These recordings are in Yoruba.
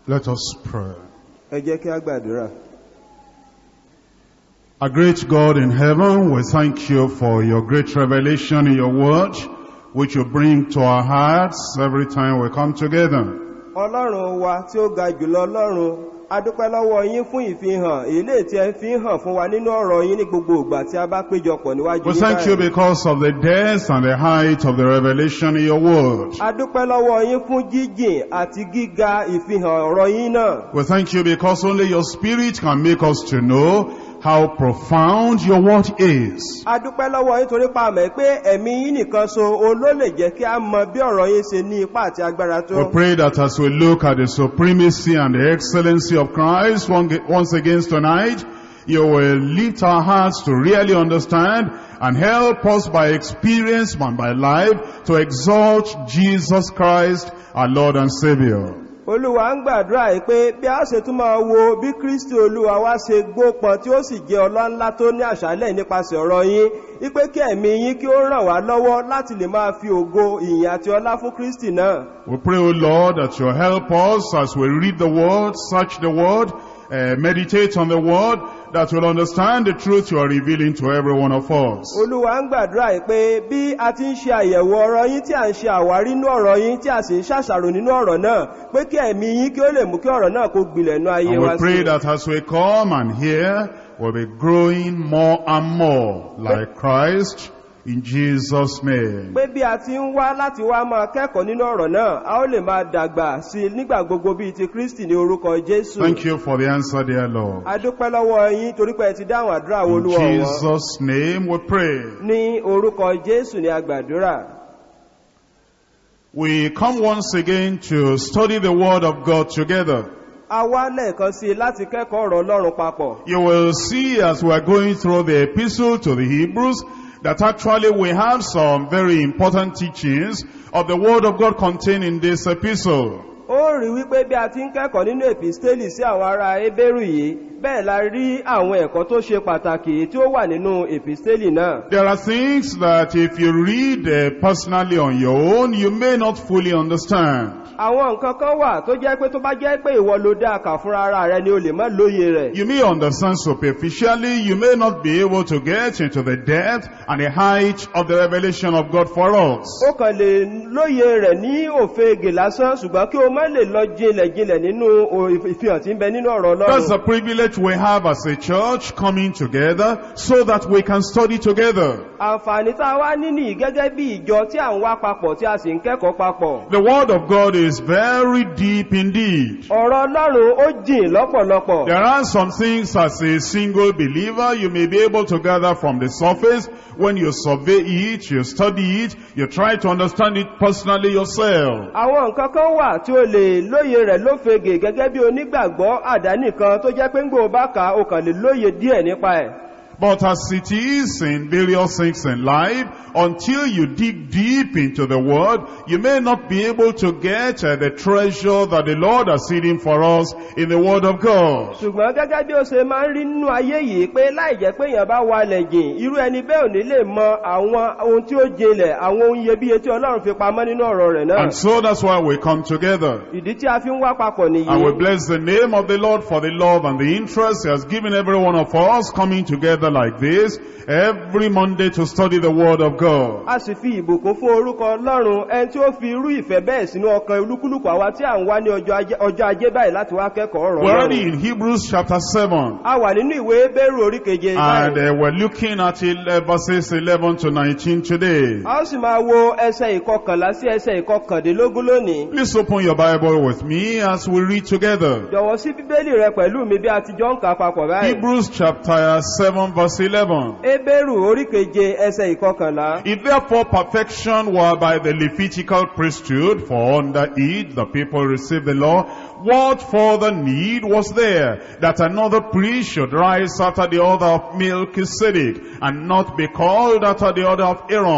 Let us pray. ẹ jẹ́ kí a gbàdúrà Our great God in heaven, we thank you for your great revelation in your word, which you bring to our hearts every time we come together. ọlọ́run wa tí ó ga jùlọ ọlọ́run a dúpẹ́ lọ́wọ́ yín fún ìfihàn èlé tí ẹ fi ń hàn fún wa nínú ọ̀rọ̀ yín ní gbogbo ìgbà tí a bá péjọpọ̀ níwájú We yín thank you báyìí. because of the depth and the height of the revelation in your word. a dúpẹ́ lọ́wọ́ yín fún jíjìn àti gíga ìfihàn ọ̀rọ̀ yín náà We thank you because only your spirit can make us to know how profound your word is. a dúpẹ́ lọ́wọ́ yín torí pa àmẹ́ pé ẹ̀mí yín nìkan so òun ló lè jẹ́ kí a mọ bí ọ̀rọ̀ yín ṣe ní ipá àti agbára tó We pray that as we look at the supremacy and the excellency of Christ one- once again tonight, you will lift our hearts to really understand and help us by experience and by life to exalt Jesus Christ, our Lord and Savior. olúwa ń gbàdúrà yìí pé bí a ṣe tún máa wo bí kristi olúwa wá ṣe gbópọn tí ó sì jẹ́ ọlọ́nlá tó ní àṣálẹ̀ nípasẹ̀ ọ̀rọ̀ yín wípé kí ẹ̀mí yín kí ó ràn wá lọ́wọ́ láti lè máa fi ògo ìyìn àti ọlá fún kristi náà We pray, O Lord, that you'll help us as we read the Word, search the Word, uh, meditate on the Word, that we'll understand the truth you are revealing to every one of us. olúwa ń gbàdúrà yìí pé bí a ti ń ṣe àyẹ̀wò ọ̀rọ̀ yín tí a ń ṣe àwárí nínú ọ̀rọ̀ yín tí a sì ń ṣàṣàrò nínú ọ̀rọ̀ náà pé kí ẹ̀mí yín kí ó lè mú kí ọ̀rọ̀ náà kó gbilẹ̀ nú ayé And wa we pray sí that as we come and hear, we'll be growing more and more like Christ in Jesus' name. pé bí a ti ń wá láti wá máa kẹ́kọ̀ọ́ nínú ọ̀rọ̀ náà a ó lè máa dàgbà sí i nígbà gbogbo bíi ti kristi ní orúkọ jésù Thank you for the answer, dear Lord. a dúpẹ́ lọ́wọ́ yín torí pé ẹ ti dáhùn àdúrà wo In olúwa wọn Jesus' name we pray. ní orúkọ jésù ní agbàdúrà We come once again to study the Word of God together. a wá lẹ́ẹ̀kan sí i láti kẹ́kọ̀ọ́ ọ̀rọ̀ ọlọ́run papọ̀ You will see as we are going through the epistle to the Hebrews that actually we have some very important teachings of the Word of God contained in this epistle. ó rí wípé bí a ti ń kẹ́kọ̀ọ́ nínú èpìstélì sí àwọn ará ebérù yìí bẹ́ẹ̀ la rí àwọn ẹ̀kọ́ tó ṣe pàtàkì tí ó wà nínú èpìstélì náà There are things that if you read uh, personally on your own, you may not fully understand. àwọn nǹkan kan wà tó jẹ́ pé tó bá jẹ́ pé ìwọ ló dá kà fúnra ara rẹ ni o lè má lóye rẹ̀ You may understand superficially, you may not be able to get into the depth and the height of the revelation of God for us. ó kàn lè lóye rẹ̀ ní òfegè lásán ṣùgbọ́n kí o má lè lọ jinlẹ̀ jinlẹ̀ nínú o- ìfihàn tí ń bẹ nínú ọ̀rọ̀ That's ọlọ́run the privilege we have as a church coming together so that we can study together. àǹfààní tá a wá ní nìyí gẹ́gẹ́ bí ìjọ tí à ń wá papọ̀ tí a sì ń kẹ́kọ̀ọ́ papọ̀ The word of God is very deep indeed. ọ̀rọ̀ ọlọ́run ó jìn lọ́pọ̀lọpọ̀ There are some things as a single believer you may be able to gather from the surface. When you survey it, you study it, you try to understand it personally yourself. àwọn nǹkan kan wà tí o lè lóye rẹ̀ lófegè gẹ́gẹ́ bí onígbàgbọ́ àdánìkan tó jẹ́ pé ń gbò bá kà á, o kàn lè lóye díẹ̀ nípa ẹ̀ But as it is in various things in life, until you dig deep into the word, you may not be able to get uh, the treasure that the Lord has hidden for us in the word of God. ṣùgbọ́n gẹ́gẹ́ bí ó ṣe máa ń rí nínú ayé yìí pé láì jẹ́ pé èèyàn bá walẹ̀ jìn irú ẹni bẹ́ẹ̀ ò ní lè mọ àwọn ohun tí ó jinlẹ̀ àwọn ohun iyebíye tí ọlọ́run fi pamọ́ nínú ọ̀rọ̀ rẹ̀ náà And so that's why we come together. ìdí tí a fi ń wá papọ̀ And we nìyí bless the name of the Lord for the love and the interest He has given every one of us coming together like this every Monday to study the Word of God. a sì fi ìbùkún fún orúkọ ọlọ́run ẹni tí ó fi irú ìfẹ́ bẹ́ẹ̀ sínú ọkàn olúkúlùkù àwa tí à ń wá ní ọjọ́ ajé- ọjọ́ ajé báyìí láti wá kẹ́kọ̀ọ́ ọ̀rọ̀ We're already ọlọ́run in Hebrews chapter 7 a wà nínú ìwé bẹ́rù orí keje and báyìí uh, we're looking at it, uh, verses 11 to 19 today. a ó sì máa wo ẹsẹ̀ ìkọkànlá sí ẹsẹ̀ ìkọkàndínlógún lónìí Please open your Bible with me as we read together. jọ̀wọ́ sí bíbélì rẹ pẹ̀lú mi bí a ti jọ ń kà á papọ̀ báyìí Hebrews chapter 7 verse 11. Ebéèrù orí keje ẹsẹ̀ ìkọkànlá. If therefore perfection were by the Levitical priesthood, for under it the people received the law, what further need was there that another priest should rise after the order of Melchizedek, and not be called after the order of Aaron?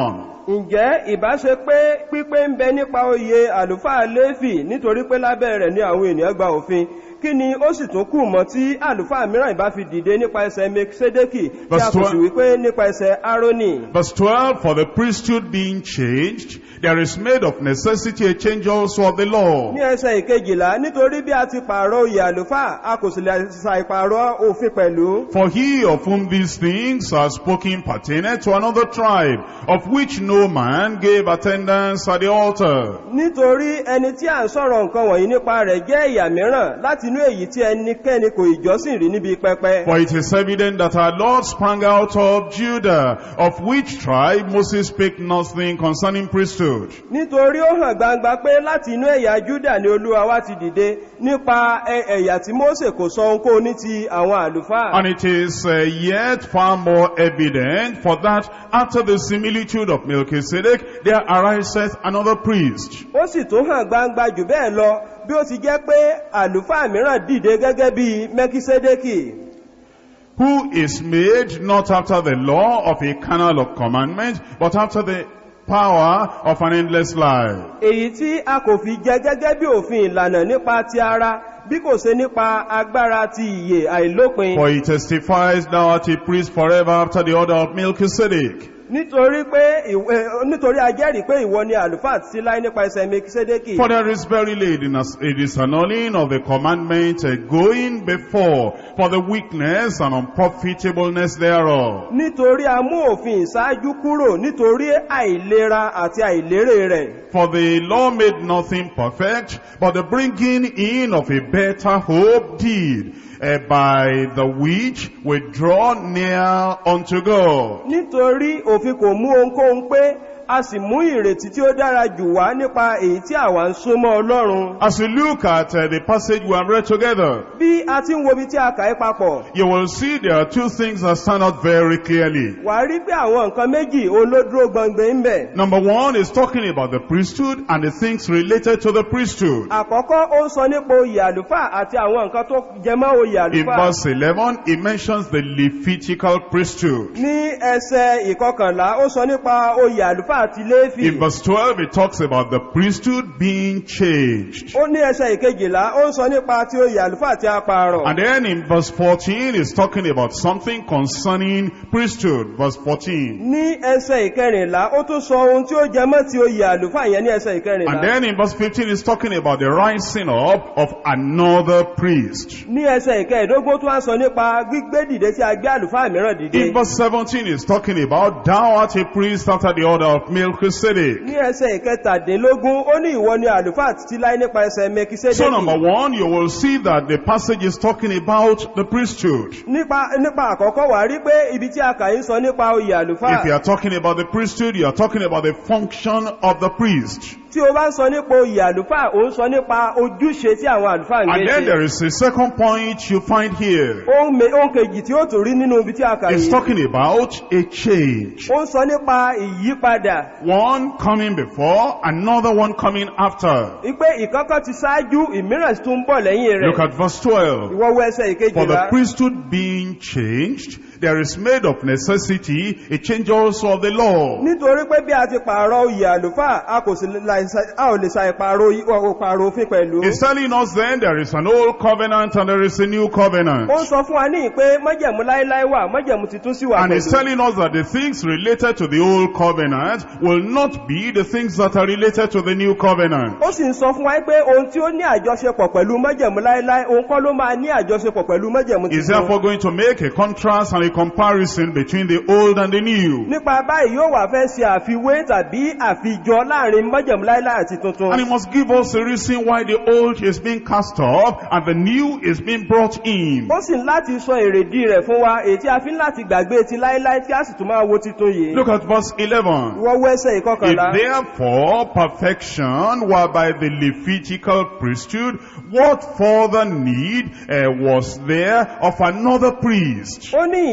ǹjẹ́ ìbáṣe pé pípé ń bẹ nípa oyè àlùfáà léfì nítorí pé lábẹ́ rẹ̀ ni àwọn ènìyàn gba òfin kí ni ó sì tún kù mọ́ tí àlùfáà mìíràn ìbá fi dìde nípa ẹsẹ̀ mekisedeki tí a Verse kò sì 12. wípé nípa ẹsẹ̀ aroni Verse 12, For the priesthood being changed, there is made of necessity a change also of the law. ní ẹsẹ̀ ìkejìlá nítorí bí a ti pààrọ̀ oyè àlùfáà a kò sì lè ṣàìpààrọ̀ òfin pẹ̀lú For he of whom these things are spoken pertained to another tribe, of which no man gave attendance at the altar. nítorí ẹni tí à ń sọ̀rọ̀ nǹkan wọ̀nyí nípa rẹ̀ jẹ́ ìyà mìíràn láti inú èyí tí ẹnikẹ́ni kò ìjọsìn rí níbi pẹpẹ For it is evident that our Lord sprang out of Judah, of which tribe Moses spake nothing concerning priesthood. nítorí ó hàn gbangba pé láti inú ẹ̀yà júdà ni olúwa wá ti dìde nípa ẹ- ẹ̀yà tí mósè kò sọ ohunkóhun ní ti àwọn àlùfáà And it is uh, yet far more evident for that after the similitude of Melchizedek, there ariseth another priest. ó sì tún hàn gbangba jù bẹ́ẹ̀ lọ bí ó ti jẹ́ pé àlùfáà mìíràn dìde gẹ́gẹ́ bí mẹ́kísédékì who is made not after the law of a canal of commandment, but after the power of an endless life. èyí tí a kò fi jẹ gẹ́gẹ́ bí òfin ìlànà nípa ti ara bí kò ṣe nípa agbára ti ìyè àìlópin For he testifies thou art a priest forever after the order of Melchizedek. nítorí pé ìwé- nítorí a jẹ́rìí pé ìwọ ni àlùfáà títí láé nípa ẹsẹ̀ mẹ́kísédékì For there is verily in us a disannulling of the commandment uh, going before for the weakness and unprofitableness thereof. nítorí a mú òfin ìṣáájú kúrò nítorí àìlera àti àìlérè rẹ̀ For the law made nothing perfect, but the bringing in of a better hope did, uh, by the which we draw near unto God. nítorí òfin kò mú ohunkóhun pé a sì mú ìrètí tí ó dára jù wá nípa èyí tí àwa ń súnmọ́ ọlọ́run As we look at uh, the passage we have read together, bí a ti ń wo ibi tí a kà í papọ̀ you will see there are two things that stand out very clearly. wà á rí pé àwọn nǹkan méjì olódúró gbọngbẹ ń bẹ̀ Number one is talking about the priesthood and the things related to the priesthood. àkọ́kọ́ ó ń sọ nípa oyè àlùfáà àti àwọn nǹkan tó jẹmọ́ oyè In àlùfáà verse 11, it mentions the Levitical priesthood. ní ẹsẹ̀ ìkọkànlá ó sọ nípa oyè àlùfáà àti léfì In verse 12, it talks about the priesthood being changed. ó ní ẹsẹ̀ ìkejìlá ó ń sọ nípa ti oyè àlùfáà àti apààrọ̀ And then in verse 14, it's talking about something concerning priesthood. Verse 14. ní ẹsẹ̀ ìkẹrìnlá ó tún sọ ohun tí ó jẹmọ́ ti oyè àlùfáà yẹn ní ẹsẹ̀ ìkẹrìnlá And then in verse 15, it's talking about the rising up of another priest. ní ẹsẹ̀ ìkẹẹ̀dógún tó wá sọ nípa gbígbé dìde tí a gbé àlùfáà mìíràn dìde In verse 17, it's talking about thou art a priest after the order of Melchizedek. ní ẹsẹ̀ ìkẹtàdínlógún ó ní ìwọ ni àlùfáà títí láé nípa ẹsẹ̀ So number mẹkisédékì one, you will see that the passage is talking about the priesthood. nípa nípa àkọ́kọ́ wà rí pé ibi tí a kà ń sọ nípa oyè If you àlùfáà are talking about the priesthood, you are talking about the function of the priest. tí o bá ń sọ nípa oyè àlùfáà ò ń sọ nípa ojúṣe tí àwọn àlùfáà ń And gbé then ṣe there is a second point you find here. ohun me- ohun kejì tí ó tún rí nínú ibi tí a kà It's yìí talking about a change. ó ń sọ nípa ìyípadà One coming before, another one coming after. wípé ìkọ́kọ́ ti ṣáájú ìmíràn tún ń bọ̀ lẹ́yìn Look rẹ̀ at verse 12. ìwọ wo ẹsẹ̀ For the ìkejìlá priesthood being changed, there is made of necessity a change also of the law. nítorí pé bí a ti pààrọ̀ oyè àlùfáà a kò sì láì ṣa- a ò lè ṣàìpààrọ̀ oyi- o- pààrọ̀ òfin pẹ̀lú It's telling us then there is an old covenant and there is a new covenant. ó ń sọ fún wa ní pé májẹ̀mú láíláí wà májẹ̀mú titun sí wà And it's pẹ̀lú telling us that the things related to the old covenant will not be the things that are related to the new covenant. ó sì ń sọ fún wa pé ohun tí ó ní àjọṣepọ̀ pẹ̀lú májẹ̀mú láíláí òun kọ́ ló máa ní àjọṣepọ̀ pẹ̀lú májẹ̀mú Is titun therefore going to make a contrast and a comparison between the old and the new. nípa báyìí yóò wà fẹ́ ṣe àfiwé tàbí àfijọ láàrin májẹ̀mú láíláí àti tuntun And he must give us a reason why the old is being cast off and the new is being brought in. ó sì ń láti sọ èrèdí rẹ̀ fún wa èyí tí a fi ń láti gbàgbé ti láíláí tí a sì tún máa wo titun yìí Look at verse 11. wọ́n wẹ́sẹ̀ If ìkọkànlá therefore perfection were by the Levitical priesthood, what further need uh, was there of another priest? ó ní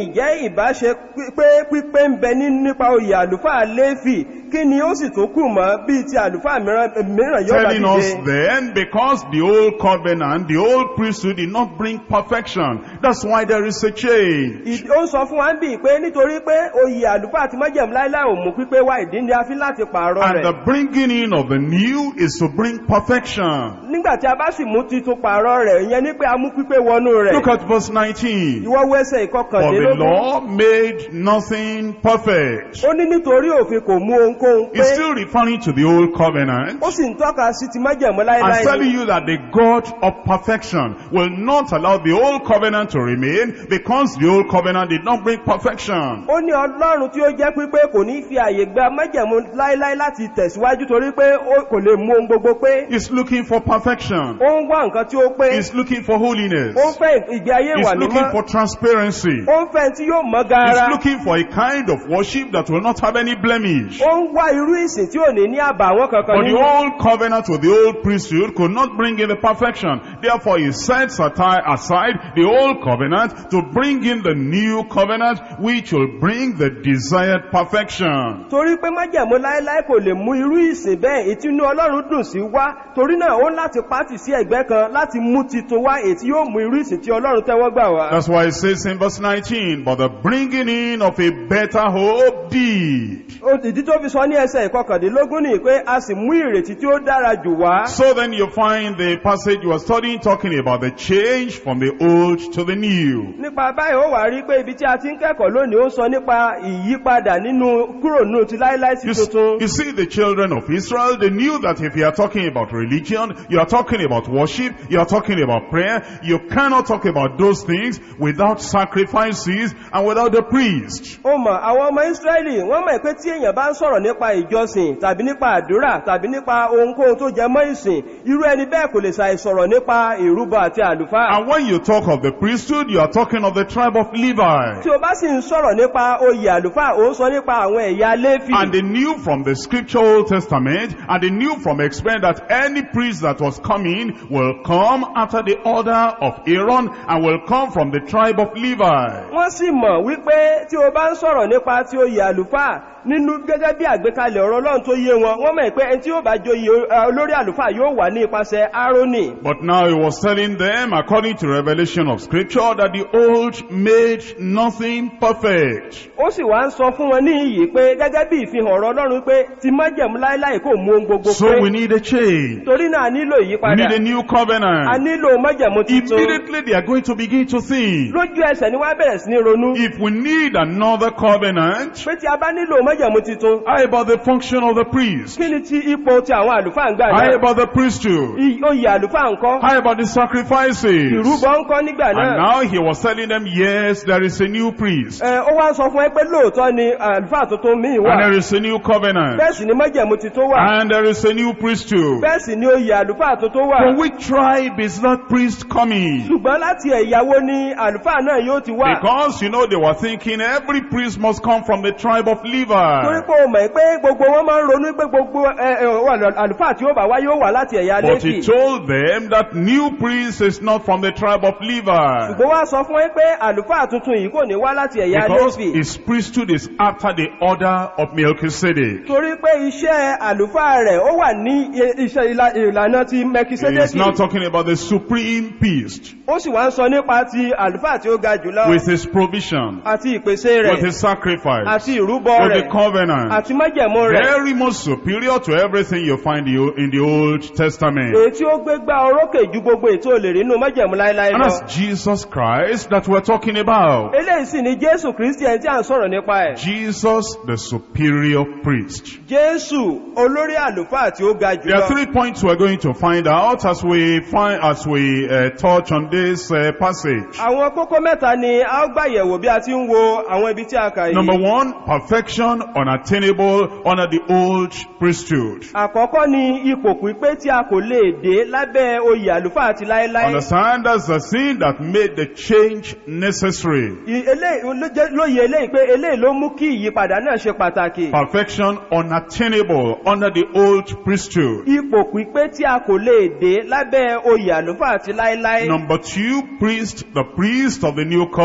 ìjẹ́ ìbáṣe pé pípé ń bẹ ní nípa oyè àlùfáà léfì kí ni ó sì tó kù mọ́ bíi ti àlùfáà mìíràn mìíràn yóò bá Telling us dìde then, because the old covenant, the old priesthood did not bring perfection. That's why there is a change. Ìdí- ó ń sọ fún wa ń bì pé nítorí pé oyè àlùfáà ti májẹ̀mú láíláì ò mú pípé wá ìdí ni a fi láti pààrọ̀ And rẹ̀ the bringing in of the new is to bring perfection. nígbà tí a bá sì mú titun pààrọ̀ rẹ̀ ìyẹn ní pé a mú pípé wọnú rẹ̀ Look at verse 19. ìwọ wẹ́sẹ̀ For the ìkọkànlélógún law made nothing perfect. ó ní nítorí òfin kò mú ohunkóhun pé It's still referring to the old covenant. ó sì ń tọ́ka sí ti májẹ̀mú I'm láíláì telling ni. you that the God of perfection will not allow the old covenant to remain because the old covenant did not bring perfection. ó ní ọlọ́run tí ó jẹ́ pípé kò ní fi àyè gba májẹ̀mú láíláí láti tẹ̀síwájú torí pé ó kò lè mú ohun gbogbo pé He's looking for perfection. ó ń wá nǹkan tí ó pé He's looking for holiness. ó ń fẹ́ ìgbé ayé He's ìwà looking mímọ́ for transparency. ó ń fẹ́ tí yóò mọ́ He's gaara looking for a kind of worship that will not have any blemish. ó ń wá irú ìsìn tí ò ní ní àbàwọ́n kankan But the nínú old covenant with the old priesthood could not bring in the perfection. Therefore, he sets ati- aside the old covenant to bring in the new covenant, which will bring the desired perfection. torí pé májẹ̀mú láíláí kò lè mú irú ìsìn bẹ́ẹ̀ ètí inú ọlọ́run dùn sí wá torí náà ó ń láti pátì sí ẹ̀gbẹ́ kan láti mú titun wá ètí yóò mú irú ìsìn tí ọlọ́run tẹ́wọ́ gbà wá That's why it says in verse 19, but the bringing in of a better hope deed. Ó- ìdí tó fi sọ ní ẹsẹ̀ ìkọkàndínlógún ni pé a sì mú ìrètí tí ó dára jù wá So then you find the passage you are studying talking about the change from the old to the new. nípa báyìí ó wà rí pé ibi tí a ti ń kẹ́kọ̀ọ́ lónìí ó ń sọ nípa ìyípadà nínú kúrò nínú ti láíláí sí You, s- tuntun you see, the children of Israel, they knew that if you are talking about religion, you are talking about worship, you are talking about prayer, you cannot talk about those things without sacrifices and without the priest. ó mọ̀ àwọn ọmọ ìsírẹ́lì wọ́n mọ̀ pé tí èèyàn bá ń sọ̀rọ̀ nípa ìjọsìn tàbí nípa àdúrà tàbí nípa ohunkóhun tó jẹ mọ́ ìsìn irú ẹni bẹ́ẹ̀ kò lè ṣàì sọ̀rọ̀ nípa ìrúbọ àti àlùfáà And when you talk of the priesthood, you are talking of the tribe of Levi. tí o bá sì ń sọ̀rọ̀ nípa oyè àlùfáà ó ń sọ nípa àwọn ẹ̀yà léfì And they knew from the scripture Old Testament, and they knew from experience that any priest that was coming will come after the order of Aaron and will come from the tribe of Levi. wọ́n sì mọ̀ wípé tí o bá ń sọ̀rọ̀ nípa ti oyè àlùfáà nínú gẹ́gẹ́ bí àgbékalẹ̀ ọ̀rọ̀ ọlọ́run tó yé wọn wọ́n mọ̀ pé ẹni tí yóò bá joyè eh, olórí àlùfáà yóò wà ní ipasẹ̀ árónì But now he was telling them, according to revelation of scripture, that the old made nothing perfect. ó sì wá ń sọ fún wọn ní iyì pé gẹ́gẹ́ bí ìfihàn ọ̀rọ̀ ọlọ́run pé ti májẹ̀mú láíláì kò mú ohun gbogbo So pé we need a change. torí náà a nílò We ìyípadà need a new a covenant. nílò májẹ̀mú tuntun Immediately they are going to begin to think, lójú ẹsẹ̀ ni wọ́n á bẹ̀rẹ̀ sí ní ronú if we need another covenant, pé tí a bá nílò májẹ̀mú tuntun how about the function of the priest? kí ni ti ipò ti àwọn àlùfáà ń gbà How náà about the priesthood? I- oyè àlùfáà ńkọ́ How about the sacrifices? ìrúbọ ńkọ́ nígbà And náà now he was telling them, yes, there is a new priest. Ẹ, ó wá ń sọ fún ẹ pé lóòótọ́ ni àlùfáà tuntun míì And wà there is a new covenant. bẹ́ẹ̀ sì ni májẹ̀mú tuntun wà And there is a new priesthood. bẹ́ẹ̀ sì ni oyè àlùfáà tuntun wà From which tribe is that priest coming? ṣùgbọ́n láti ẹ̀yàwó ni àlùfáà náà yóò ti wà Because, you know, they were thinking every priest must come from the tribe of torí Levi. pé o mọ̀ pé gbogbo wọn máa ń ronú pé gbogbo ẹ, ẹ, wà- àlùfáà tí ó bá wá yóò wà láti ẹ̀yà But he lẹ́fì told them that new priest is not from the tribe of Levi. ṣùgbọ́n wá sọ fún ẹ pé àlùfáà tuntun yìí kò ní wá láti ẹ̀yà Because lẹ́fì his priesthood is after the order of Melchizedek. torí pé iṣẹ́ àlùfáà rẹ̀ ó wà ní i- iṣẹ́ ìlà- ìlànà ti He is mẹkisédékì now talking about the supreme priest ó sì wá ń sọ nípa ti àlùfáà tí ó ga jùlọ with his provision, àti ìpèsè with rẹ̀ his sacrifice, àti ìrúbọ with the rẹ̀ covenant. àti májẹ̀mú rẹ̀ Very much superior to everything you find in the- in the Old Testament. èyí tí ó gbé gbá orókè ju gbogbo ètò olè rí nínú májẹ̀mú láíláí And lọ that's Jesus Christ that we're talking about. eléyìí sì ni jésù kristi ẹni tí à ń sọ̀rọ̀ nípa ẹ̀ Jesus, the superior priest. jésù olórí àlùfáà tí ó ga There are jùlọ three points we're going to find out as we find as we uh, touch on this uh, passage. àwọn kókó mẹ́ta ni a ó gbàyẹ̀wò bí a ti ń wo àwọn ibi tí a kà Number yìí one, perfection unattainable under the old priesthood. àkọ́kọ́ ni ipò pípé tí a kò lè dé lábẹ́ oyè àlùfáà àti láíláí Understand that's the sin that made the change necessary. I- eléyìí ló jẹ́- lóye eléyìí pé eléyìí ló mú kí ìyípadà náà ṣe pàtàkì Perfection unattainable under the old priesthood. ipò pípé tí a kò lè dé lábẹ́ oyè àlùfáà àti láíláí Number two, priest, the priest of the new covenant.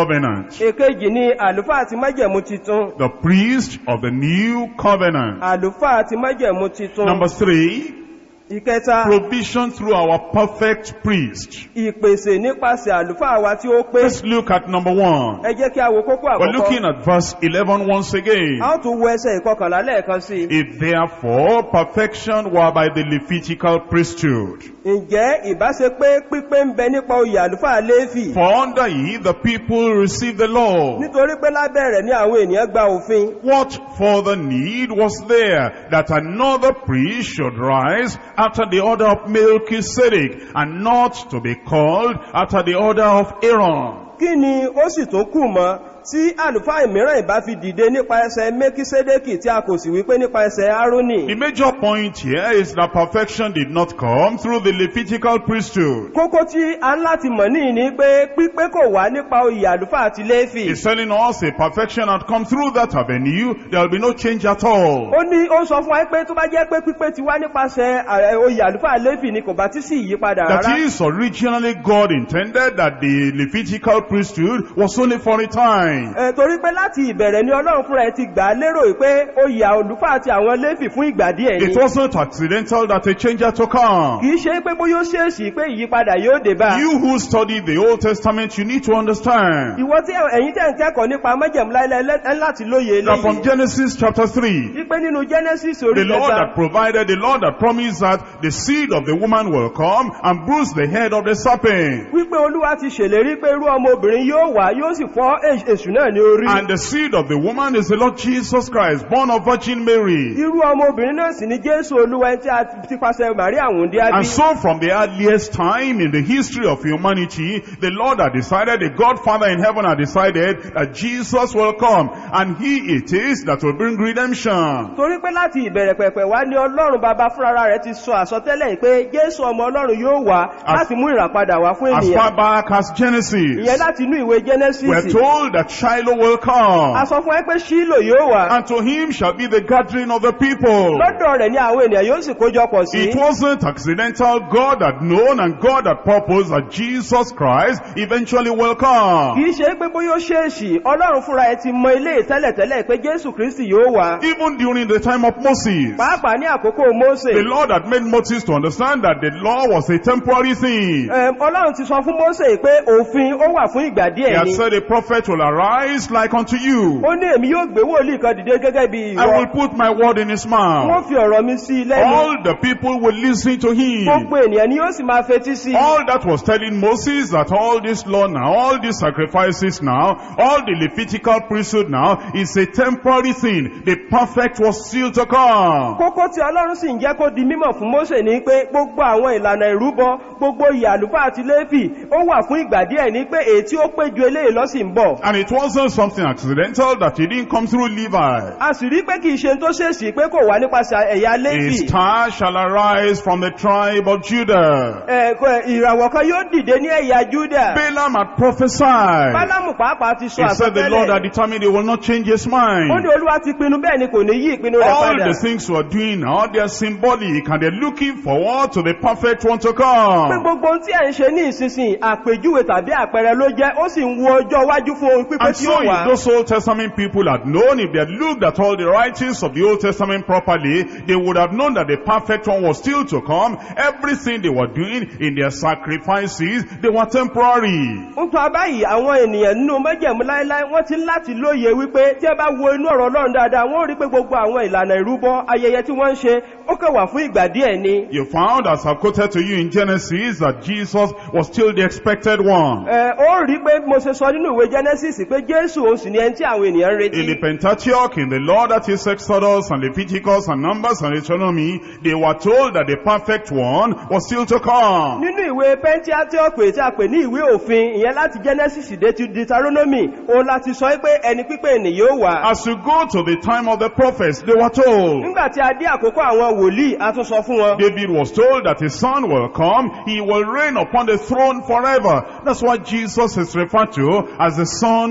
èkejì ni àlùfáà ti májẹ̀mú titun The priest of the new covenant. àlùfáà ti májẹ̀mú titun Number three, ìkẹta provision through our perfect priest. ìpèsè nípasẹ̀ àlùfáà wa tí ó pé Let's look at number one. ẹ jẹ́ kí a wo kókó We're looking àkọ́kọ́ at verse 11 once again. a ó tún wo ẹsẹ̀ ìkọkànlá lẹ́ẹ̀kan sí i. If therefore perfection were by the Levitical priesthood, ǹjẹ́ ìbáṣe pé pípé ń bẹ nípa oyè àlùfáà léfì for under ye the people receive the law, nítorí pé lábẹ́ rẹ̀ ní àwọn ènìyàn gba òfin what further need was there that another priest should rise after the order of Melchizedek and not to be called after the order of Aaron? kí ni ó sì tún kù mọ́ tí àlùfáà mìíràn ìbá fi dìde nípa ẹsẹ̀ mẹ́kísédékì tí a kò sì wípé nípa ẹsẹ̀ árónì The major point here is that perfection did not come through the Levitical priesthood. kókó tí a ń láti mọ̀ níyì ni pé pípé kò wá nípa oyè àlùfáà ti léfì He's telling us a perfection had come through that avenue, there will be no change at all. ó ní ó ń sọ fún wa pé tó bá jẹ́ pé pípé ti wá nípasẹ̀ ààrẹ oyè àlùfáà léfì ni kò bá tí sí ìyípadà That rárá is originally God intended that the Levitical priesthood was only for a time. Ẹ, torí pé láti ìbẹ̀rẹ̀ ni ọlọ́run fúnra ẹ ti gbà á lérò pé oyè àlùfáà àti àwọn léfì fún ìgbà díẹ̀ ni It wasn't accidental that a change had to come. kìí ṣe pé bóyá ó ṣèèṣì pé ìyípadà yóò dé bá You who study the Old Testament, you need to understand ìwọ tí ẹ̀yin tẹ́ ń kẹ́kọ̀ọ́ nípa májẹ̀mú láíláí ẹ láti lóye that from eléyìí Genesis chapter 3, wípé nínú genesis orí the Lord kẹta that provided, the Lord that promised that the seed of the woman will come and bruise the head of the serpent. wípé olúwa ti ṣèlérí pé irú ọmọ obìnrin yóò wá yóò sì fọ́ èṣ- èṣù náà ní orí And the seed of the woman is the Lord Jesus Christ, born of Virgin Mary. irú ọmọ obìnrin náà sì ni jésù olúwa ẹni tí a ti pàṣẹ màrí àwọn òǹdí And ábí so from the earliest time in the history of humanity, the Lord had decided, the Godfather in heaven had decided that Jesus will come and he it is that will bring redemption. torí pé láti ìbẹ̀rẹ̀ pẹ̀pẹ̀ wá ní ọlọ́run bàbá fúnra rẹ̀ ti sọ àsọtẹ́lẹ̀ yìí pé jésù ọmọ ọlọ́run yóò wá As- láti mú ìràpadà wá fún As ènìyàn far back as Genesis, ìyẹn láti inú ìwé genesis we're told that Shiloh will a come sọ fún ẹ pé ṣílò yóò wá and to him shall be the gathering of the people. lọ́dọ̀ rẹ̀ ní àwọn ènìyàn yóò sì kójọpọ̀ sí It wasn't accidental. God had known and God had purposed that Jesus Christ eventually will come. kìí ṣe pé bóyá ó ṣèèṣì ọlọ́run fúnra ẹ ti mọ ilé tẹ́lẹ̀tẹ́lẹ̀ pé jésù kristi yóò wá Even during the time of Moses, pàápàá ní àkókò mose the Lord had made Moses to understand that the law was a temporary thing. Ẹm, ọlọ́run ti sọ fún mose pé òfin ó wà fún ìgbà He díẹ̀ had ni said a prophet will arise like unto you. ó ní èmi yóò gbé wòlíì kan dìde gẹ́gẹ́ bí I ìwọ will put my word in his wọ́n mouth. fi ọ̀rọ̀ mi sí i lẹ́nu All the people will listen to him. gbogbo ènìyàn ni yóò sì máa fetí sí i All that was telling Moses that all this law now, all these sacrifices now, all the Levitical priesthood now is a temporary thing. The perfect was still to come. kókó tí ọlọ́run sì ń jẹ́ kó di mímọ̀ fún mose ní pé gbogbo àwọn ìlànà ìrúbọ gbogbo ìyà àlùfáà àti léfì ó wà fún ìgbà díẹ̀ ní pé èyí tí ó pé ju eléyìí lọ sì ń bọ̀ And it wasn't something accidental that it didn't come through Levi. a sì rí pé kì í ṣe tó ṣèèṣì pé kò wá nípasẹ̀ ẹ̀yà A léfì star shall arise from the tribe of Judah. ẹ̀kọ́ ìràwọ̀ kan yóò dìde ní ẹ̀yà júdà Balaam had prophesied. bálámù pàápàá ti sọ He said the Lord had àsọtẹ́lẹ̀ determined he will not change his ó mind. ní olúwa ti pinnu bẹ́ẹ̀ ni kò ní yí ìpinnu rẹ̀ All padà the things we're doing now, they are symbolic and they're looking forward to the perfect one to pé come. gbogbo ohun tí ẹ̀ ń ṣe ní ìsinsìn àpèjúwe tàbí àpẹẹrẹ ló jẹ́ ó sì ń wo ọjọ́ iwájú fún ohun pípé And tí so ó if wà those Old Testament people had known, if they had looked at all the writings of the Old Testament properly, they would have known that the perfect one was still to come. Everything they were doing in their sacrifices, they were temporary. ń tọ́ abáyìí àwọn ènìyàn nínú mẹ́jẹ̀mú láíláí wọ́n ti ń láti lóye wípé tí ẹ bá wo inú ọ̀rọ̀ ọlọ́run dáadáa wọ́n rí pé gbogbo àwọn ìlànà ìrúbọ ayẹyẹ tí wọ́n ń ṣe ó kàn wà fún ìgbà díẹ̀ ni You found, as I quoted to you in Genesis, that Jesus was still the expected one. Ẹ, ó rí pé mo ṣe sọ nínú ìwé genesis pé jésù òun sì ni ẹni tí àwọn ènìyàn ń retí In the Pentateuch, in the law that is Exodus and Leviticus and Numbers and Deuteronomy, they were told that the perfect one was still to come. nínú ìwé pentiatiope tí a pè ní ìwé òfin ìyẹn láti genesis dé ti deuteronomy òun láti sọ pé ẹni pípé ènìyàn yóò wà As you go to the time of the prophets, they were told. nígbà tí a dé àkókò àwọn wòlíì a tún sọ fún wọn David was told that his son will come, he will reign upon the throne forever. That's what Jesus is referred to as the son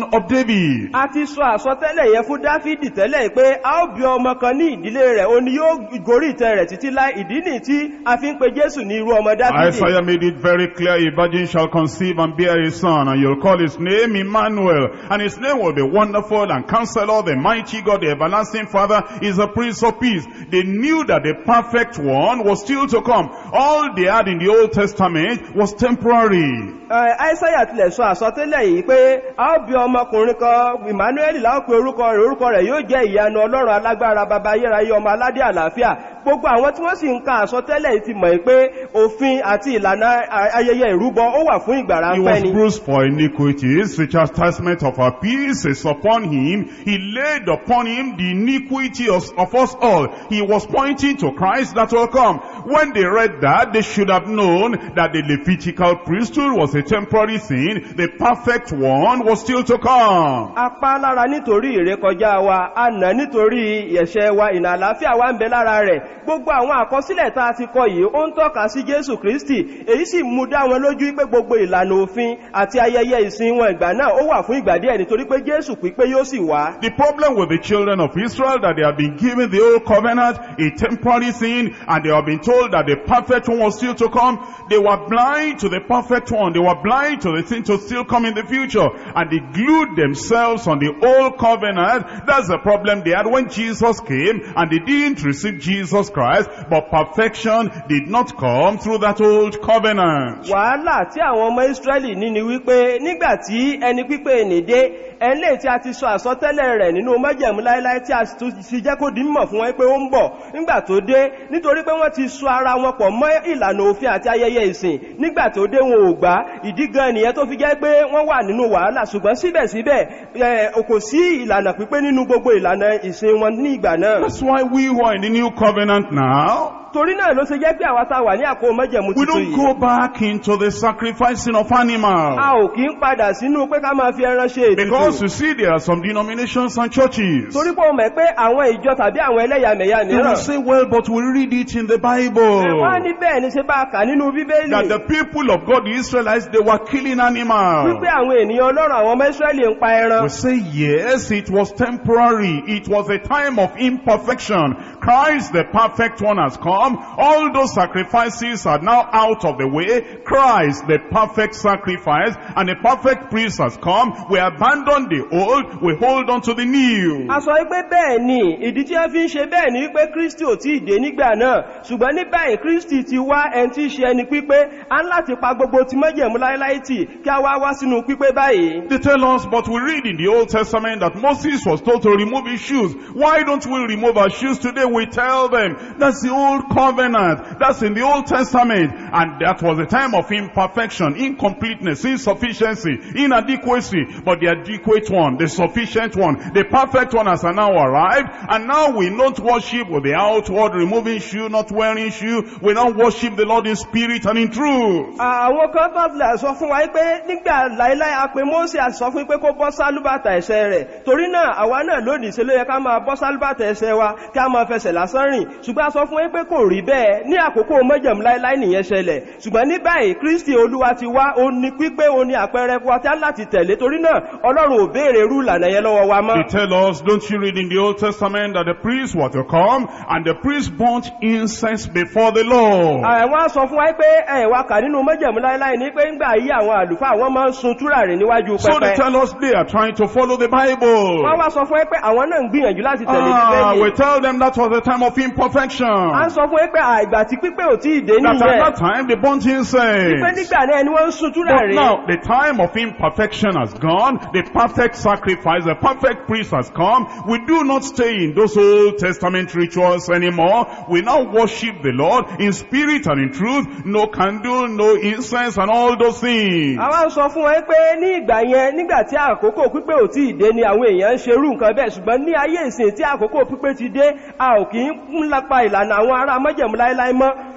of David. a ti sọ àsọtẹ́lẹ̀ yẹn fún dáfídì tẹ́lẹ̀ pé a ó bí ọmọ kan ní ìdílé rẹ̀ o ni yóò gorí ìtẹ́ rẹ̀ títí láì ìdí nì tí a fi ń pe jésù ní irú ọmọ dáfídì Isaiah made it very clear, a virgin shall conceive and bear a son, and you'll call his name Emmanuel, and his name will be wonderful and counselor, the mighty God, the everlasting Father, is a prince of peace. They knew that the perfect one was still to come. All they had in the Old Testament was temporary. aísáyà tilẹ̀ sọ àsọtẹ́lẹ̀ yìí pé a ó bí ọmọkùnrin kan emmanuel láò pe orúkọ rẹ̀ orúkọ rẹ̀ yóò jẹ́ ìyanu ọlọ́run alágbára baba ayérayé ọmọ aládé àlàáfíà gbogbo àwọn tí wọ́n sì ń ka àsọtẹ́lẹ̀ yìí ti mọ̀ pé òfin àti ìlànà ayẹyẹ ìrúbọ ó wà fún ìgbà He ráńpẹ́ was ni bruised for iniquities, the chastisement of our peace is upon him. He laid upon him the iniquity of, of us all. He was pointing to Christ that will come. When they read that, they should have known that the Levitical priesthood was a temporary thing. The perfect one was still to come. apá lára nítorí ìrékọjá wa àná nítorí ẹ̀ṣẹ̀ wa ìnà àlàáfíà wa ń bẹ lára rẹ̀ gbogbo àwọn àkọsílẹ̀ tá a ti kọ yìí ó ń tọ́ka sí jésù kristi èyí sì mú dá wọn lójú pé gbogbo ìlànà òfin àti ayẹyẹ ìsìn wọn ìgbà náà ó wà fún ìgbà díẹ̀ nítorí pé jésù pípé yóò sì wá The problem with the children of Israel that they have been given the old covenant, a temporary thing, and they have been told that the perfect one was still to come. They were blind to the perfect one. They were blind to the thing to still come in the future. And they glued themselves on the old covenant. That's the problem they had when Jesus came and they didn't receive Jesus Christ. But perfection did not come through that old covenant. wàhálà tí àwọn ọmọ israẹli ní ni wípé nígbà tí ẹni pípé nìdé ẹnlẹ́ tí a ti sọ àsọtẹ́lẹ̀ rẹ̀ nínú májẹ̀mú láíláí tí a sì tún fi jẹ́ kó di mímọ̀ fún wọn pé ó ń bọ̀ nígbà tó dé nítorí pé wọ́n ti sọ ara wọn pọ̀ mọ́ ìlànà òfin àti ayẹyẹ ìsìn nígbà tó dé wọn ò gbà ìdí gan nìyẹn tó fi jẹ́ pé wọ́n wà nínú wàhálà ṣùgbọ́n síbẹ̀síbẹ̀ ẹ, kò sí ìlànà pípé nínú gbogbo ìlànà ìsìn wọn ní ìgbà náà That's why we who are in the new covenant now, torí náà ló ṣe jẹ́ pé àwa tá a wà ní àkó májẹ̀mú we tuntun don't yìí go back into the sacrificing of animals. a ò kí ń padà sínú pé ká máa fi ẹran ṣe ètùtù Because you see, there are some denominations and churches. torí pé o mọ̀ pé àwọn ìjọ tàbí àwọn ẹlẹ́yàmẹ̀yà They will mìíràn say, well, but we read it in the wọ́n á Bible. ní bẹ́ẹ̀ ni ṣe bá a kà nínú bíbélì That the people of God, the Israelites, they were killing animals. wípé àwọn ènìyàn ọlọ́run àwọn ọmọ israẹli ń pa ẹran We say, yes, it was temporary. It was a time of imperfection. Christ, the perfect one, has come. All those sacrifices are now out of the way. Christ, the perfect sacrifice, and the perfect priest has come. We abandon the old, we hold on to the new. a sọ wípé bẹ́ẹ̀ ni ìdí tí wọ́n fi ń ṣe bẹ́ẹ̀ ni wípé kristi ò tí ì dé nígbà náà ṣùgbọ́n ní báyìí kristi ti wá ẹni tí í ṣe ẹni pípé a ń láti pa gbogbo tí mọ́jẹ̀mú láíláí tì kí a wá wá sínú pípé báyìí They tell us, but we read in the Old Testament that Moses was told to remove his shoes. Why don't we remove our shoes today? We tell them, that's the old covenant. That's in the Old Testament. And that was a time of imperfection, incompleteness, insufficiency, inadequacy. But the adequate one, the sufficient one, the perfect one has now arrived. And now we don't worship with the outward removing shoe, not wearing shoe. We now worship the Lord in spirit and in truth. àwọn kan tó tilẹ̀ sọ fún wa pé nígbà láíláí a pé mọ́sí a sọ fún pé kó bọ́ sálúbàtà ẹ̀ṣẹ̀ rẹ̀ torí náà àwa náà lónìí ṣe ló yẹ ká máa bọ́ sálúbàtà ẹ̀ṣẹ̀ wa kí a máa fẹsẹ̀ lásán rìn ṣùgbọ́n a sọ fún pé kò rí bẹ́ẹ̀ ní àkókò mọ́jẹ̀mú láíláí nìyẹn ṣẹlẹ̀ ṣùgbọ́n ní báyìí kristi olúwa ti wá ó ní pípé ó ní àpẹẹrẹ fún wa tí a láti tẹ̀lé torí náà ọlọ́run ò béèrè irú ìlànà yẹn lọ́wọ́ wa mọ́ They tell us, don't you read in the Old Testament that the priests were to come and the priests burnt incense before the Lord. àwọn á sọ fún wa pé ẹ wá kà nínú mọ́jẹ̀mú láíláí ní pé ńgbà yí àwọn àlùfáà wọ́n máa ń sun túràrí níwájú So they pẹpẹ tell us they are trying to follow the Bible. wọ́n wá sọ fún ẹ pé àwọn náà ń gbìyànjú láti tẹ̀lé Ah, we bíbélì tell them that was the time of a ń imperfection. sọ fún ẹ pé àìgbà tí pípé ò tí ì dé That at nìyẹn that time they burnt pé incense. nígbà náà ni wọ́n ń sun But túràrí now the time of imperfection has gone. The perfect sacrifice, the perfect priest has come. We do not stay in those Old Testament rituals anymore. We now worship the Lord in spirit and in truth. No candle, no incense and all those things. àwọn ń sọ fún ẹ pé ní ìgbà yẹn nígbà tí àkókò pípé ò tí ì dé ni àwọn èèyàn ń ṣerú nǹkan bẹ́ẹ̀ ṣùgbọ́n ní ayé ìsìn tí àkókò pípé ti dé a ò kì í ń lápa ìlànà àwọn ará mọ́jẹ̀mú láéláé mọ́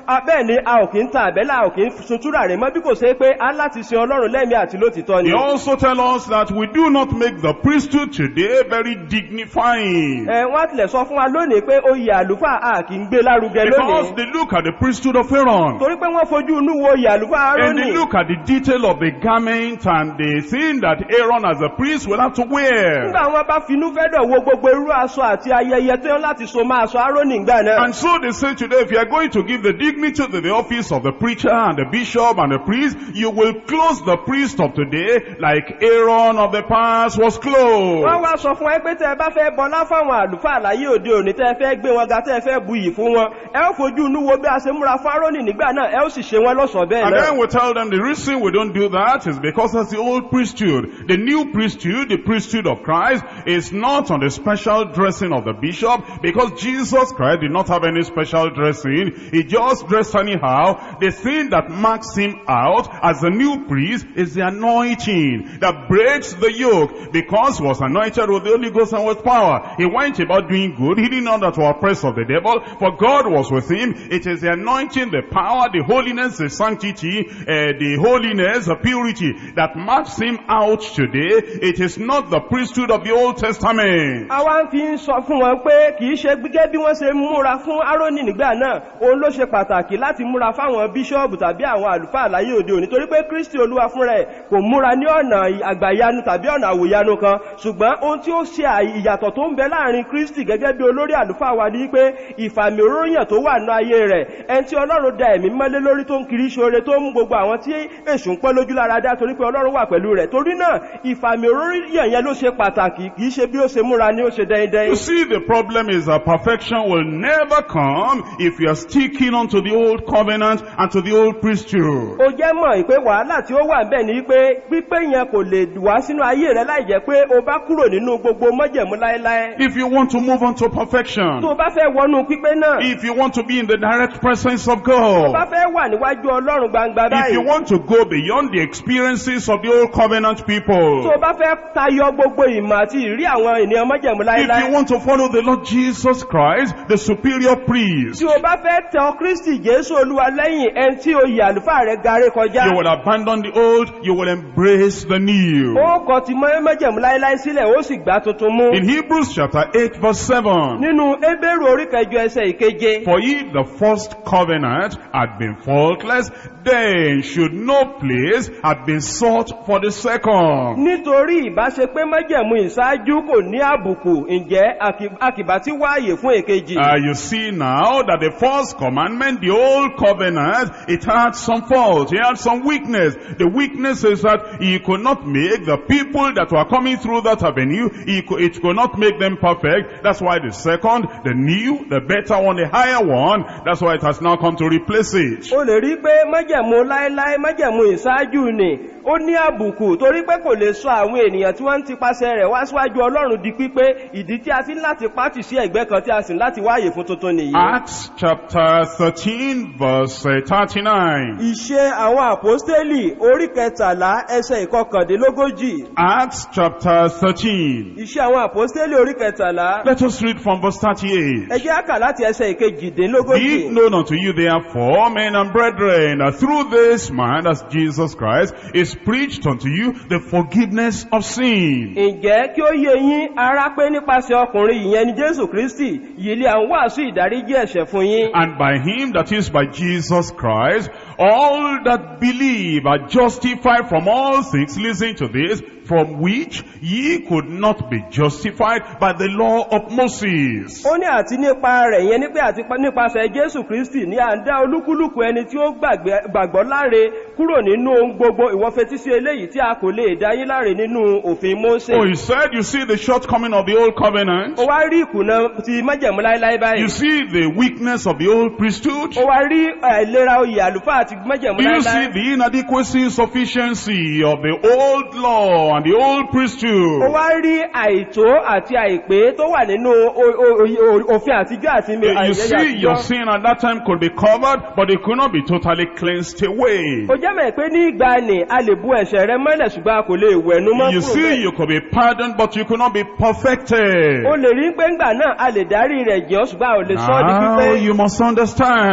a- bẹ́ẹ̀ ni a ò kí ń ta àbẹ́là a ò kí ń sun túràrí mọ́ bí kò ṣe pé a láti sin ọlọ́run lẹ́mí àti lótìtọ́ ni They also tell us that we do not make the priesthood today very dignifying. ẹ wọ́n tilẹ̀ sọ fún wa lónìí pé oyè àlùfáà a kì í gbé lárugẹ Because lónìí they look at the priesthood of Aaron. torí pé wọ́n fojú inú wo oyè àlùfáà And Árónì they look at the detail of the garment and the thing that Aaron as a priest will have to wear. nígbà wọn bá finú fẹ́dọ̀ wo gbogbo irú aṣọ àti ayẹyẹ tó yán láti so máa aṣọ Árónì ìgbà náà And so they say today, if you are going to give the dignity to the office of the preacher and the bishop and the priest, you will close the priest of today like Aaron of the past was wọ́n closed. wá sọ fún ẹ pé tẹ́ ẹ bá fẹ́ bọlá fáwọn àlùfáà láyé òde òní tẹ́ ẹ fẹ́ gbé wọn ga tẹ́ ẹ fẹ́ buyì fún wọn ẹ ó fojú inú wo bí a ṣe múra fún Árónì nígbà náà ẹ ó sì ṣe wọn lọ́ṣọ̀ọ́ bẹ́ẹ̀ And náà then we tell them the reason we don't do that is because that's the old priesthood. The new priesthood, the priesthood of Christ, is not on the special dressing of the bishop because Jesus Christ did not have any special dressing. He just dressed anyhow. The thing that marks him out as a new priest is the anointing that breaks the yoke because he was anointed with the Holy Ghost and with power. He went about doing good. He didn't know that to oppress of the devil, for God was with him. It is the anointing, the power, the holiness, the sanctity, uh, the holiness, the purity that marks him out today. It is not the priesthood of the Old Testament. àwa ń fi ń sọ fún wọn pé kì í ṣe gẹ́gẹ́ bí wọ́n ṣe múra fún Árónì nígbà náà òun ló ṣe pàtàkì láti múra fáwọn bíṣọ́ọ̀bù tàbí àwọn àlùfáà láyé òde òní torí pé Kristi Olúwa fúnra ẹ̀ kò múra ní ọ̀nà àgbàyanu tàbí ọ̀nà àwòyanu kan ṣùgbọ́n ohun tí ó ṣe àì- ìyàtọ̀ tó ń bẹ láàrin Kristi gẹ́gẹ́ bí olórí àlùfáà wa ní pé ìfàmì òróyàn tó wà ní ayé rẹ̀ ẹni tí Ọlọ́run da ẹ̀mí mọ́lé lórí tó ń kiri ṣoore tó ń mú gbogbo àwọn tí èṣù ń pọ́ lójú lára dá torí pé Ọlọ́run wà pẹ̀lú rẹ̀ torí náà ìfàmì òróyàn yẹn ló ṣe pàtàkì kì í ṣe bí ó ṣe múra ni ó ṣe dẹ́ndẹ́n You see, the problem is that perfection will never come if you are sticking onto the old covenant and to the old priesthood. ó jẹ́ mọ̀ pé wàhálà tí ó wà ń bẹ̀ ni pé pípé yẹn kò lè wá sínú ayé rẹ láì jẹ́ pé o bá kúrò nínú gbogbo mọ́jẹ̀mú láéláé If you want to move on to perfection, tó o bá fẹ́ wọnú pípé náà if you want to be in the direct presence of tó o bá God, fẹ́ wà níwájú ọlọ́run gbangba if you báyìí want to go beyond the experiences of the old covenant tó people, o bá fẹ́ tayọ gbogbo ìmọ̀ àti ìrí àwọn ènìyàn mọ́jẹ̀mú if láéláé you want to follow the Lord Jesus Christ, the superior priest, tí o bá fẹ́ tẹ ọ kristi jésù olúwa lẹ́yìn ẹni tí oyè àlùfáà rẹ garé kọjá you will abandon the old, you will embrace the new. ó kọ ti mọ́ mọ́jẹ̀mú láéláé sílẹ̀ ó sì gbá tuntun mú In Hebrews chapter 8 verse 7, nínú ebéèrú orí kẹjọ ẹsẹ̀ ìkeje For if the first covenant had been faultless, then should no place have been sought for the second. nítorí ìbáṣe pé májẹ̀mú ìṣáájú kò ní àbùkù ǹjẹ́ àkì- àkìbá tí wáàyè fún èkejì Uh, you see now that the first commandment, the old covenant, it had some fault, it had some weakness. The weakness is that he could not make the people that were coming through that avenue, he could, it could not make them perfect. That's why the second, the new, the better one, the higher one, that's why it has now come to replace it. o lè rí pé májẹ̀mú láéláé májẹ̀mú ìṣáájú ni ó ní àbùkù torí pé kò lè sọ àwọn ènìyàn tí wọ́n ń tipasẹ̀ rẹ̀ wá síwájú ọlọ́run di pípé ìdí tí a ti ń láti pátì sí ẹ̀gbẹ́ kan tí a sì ń láti wáyè fún tuntun nìyí. Acts chapter 13 verse uh, 39. ìṣe àwọn àpọ́stélì orí kẹtàlá ẹsẹ̀ ìkọkàndínlógójì Acts chapter 13. ìṣe àwọn àpọ́stélì orí kẹtàlá Let us read from verse 38. ẹ jẹ́ á kà láti ẹsẹ̀ Be ìkejìdínlógójì. it known unto you therefore, men and brethren, that through this man, as Jesus Christ, is preached unto you the forgiveness of sin. ǹjẹ́ kí ó yé yín ará pé nípasẹ̀ ọkùnrin ìyẹn ni jésù kristi yìí lé à ń wàásù ìdáríjì ẹ̀ṣẹ̀ fún yín. And by him, that is by Jesus Christ, all that believe are justified from all things, listen to this, from which ye could not be justified by the law of Moses. ó ní àti nípa rẹ̀ yẹn ní pé àti pa- nípasẹ̀ jésù kristi ní à ń dá olúkúlùkù ẹni tí ó gbàgbé- gbàgbọ́ láre kúrò nínú ohun gbogbo ìwọ́fetí sí eléyìí tí a kò lè dá yín láre nínú òfin mósè. Oh, he said, you see the shortcoming of the old covenant? ó wá rí ìkùnà ti májẹ̀mú láéláé You báyìí. see the weakness of the old priesthood? ó wá rí àìlera oyè àlùfáà àti májẹ̀mú Do you see láéláé. the inadequacy, insufficiency of the old law and the old ó priesthood? wá rí àìtó àti àìpé tó wà nínú o- o- o- òfin àtijọ́ àti mi- You àìyẹ́yẹ́ see, your àtijọ́. sin at that time could be covered, but it could not be totally cleansed away. ó jẹ́ mẹ́ pé ní ìgbà ni a lè bu ẹ̀ṣẹ̀ rẹ mọ́lẹ̀ ṣùgbọ́n a kò lè wẹ̀nu mọ́ You kúrò see, bẹ́ẹ̀. you could be pardoned, but you could not be perfected. o lè rí pé ńgbà náà a lè dárí rẹ̀ jẹ́ ọ́ ṣùgbọ́n a ò lè sọ ọ́ di Now pípé. you must understand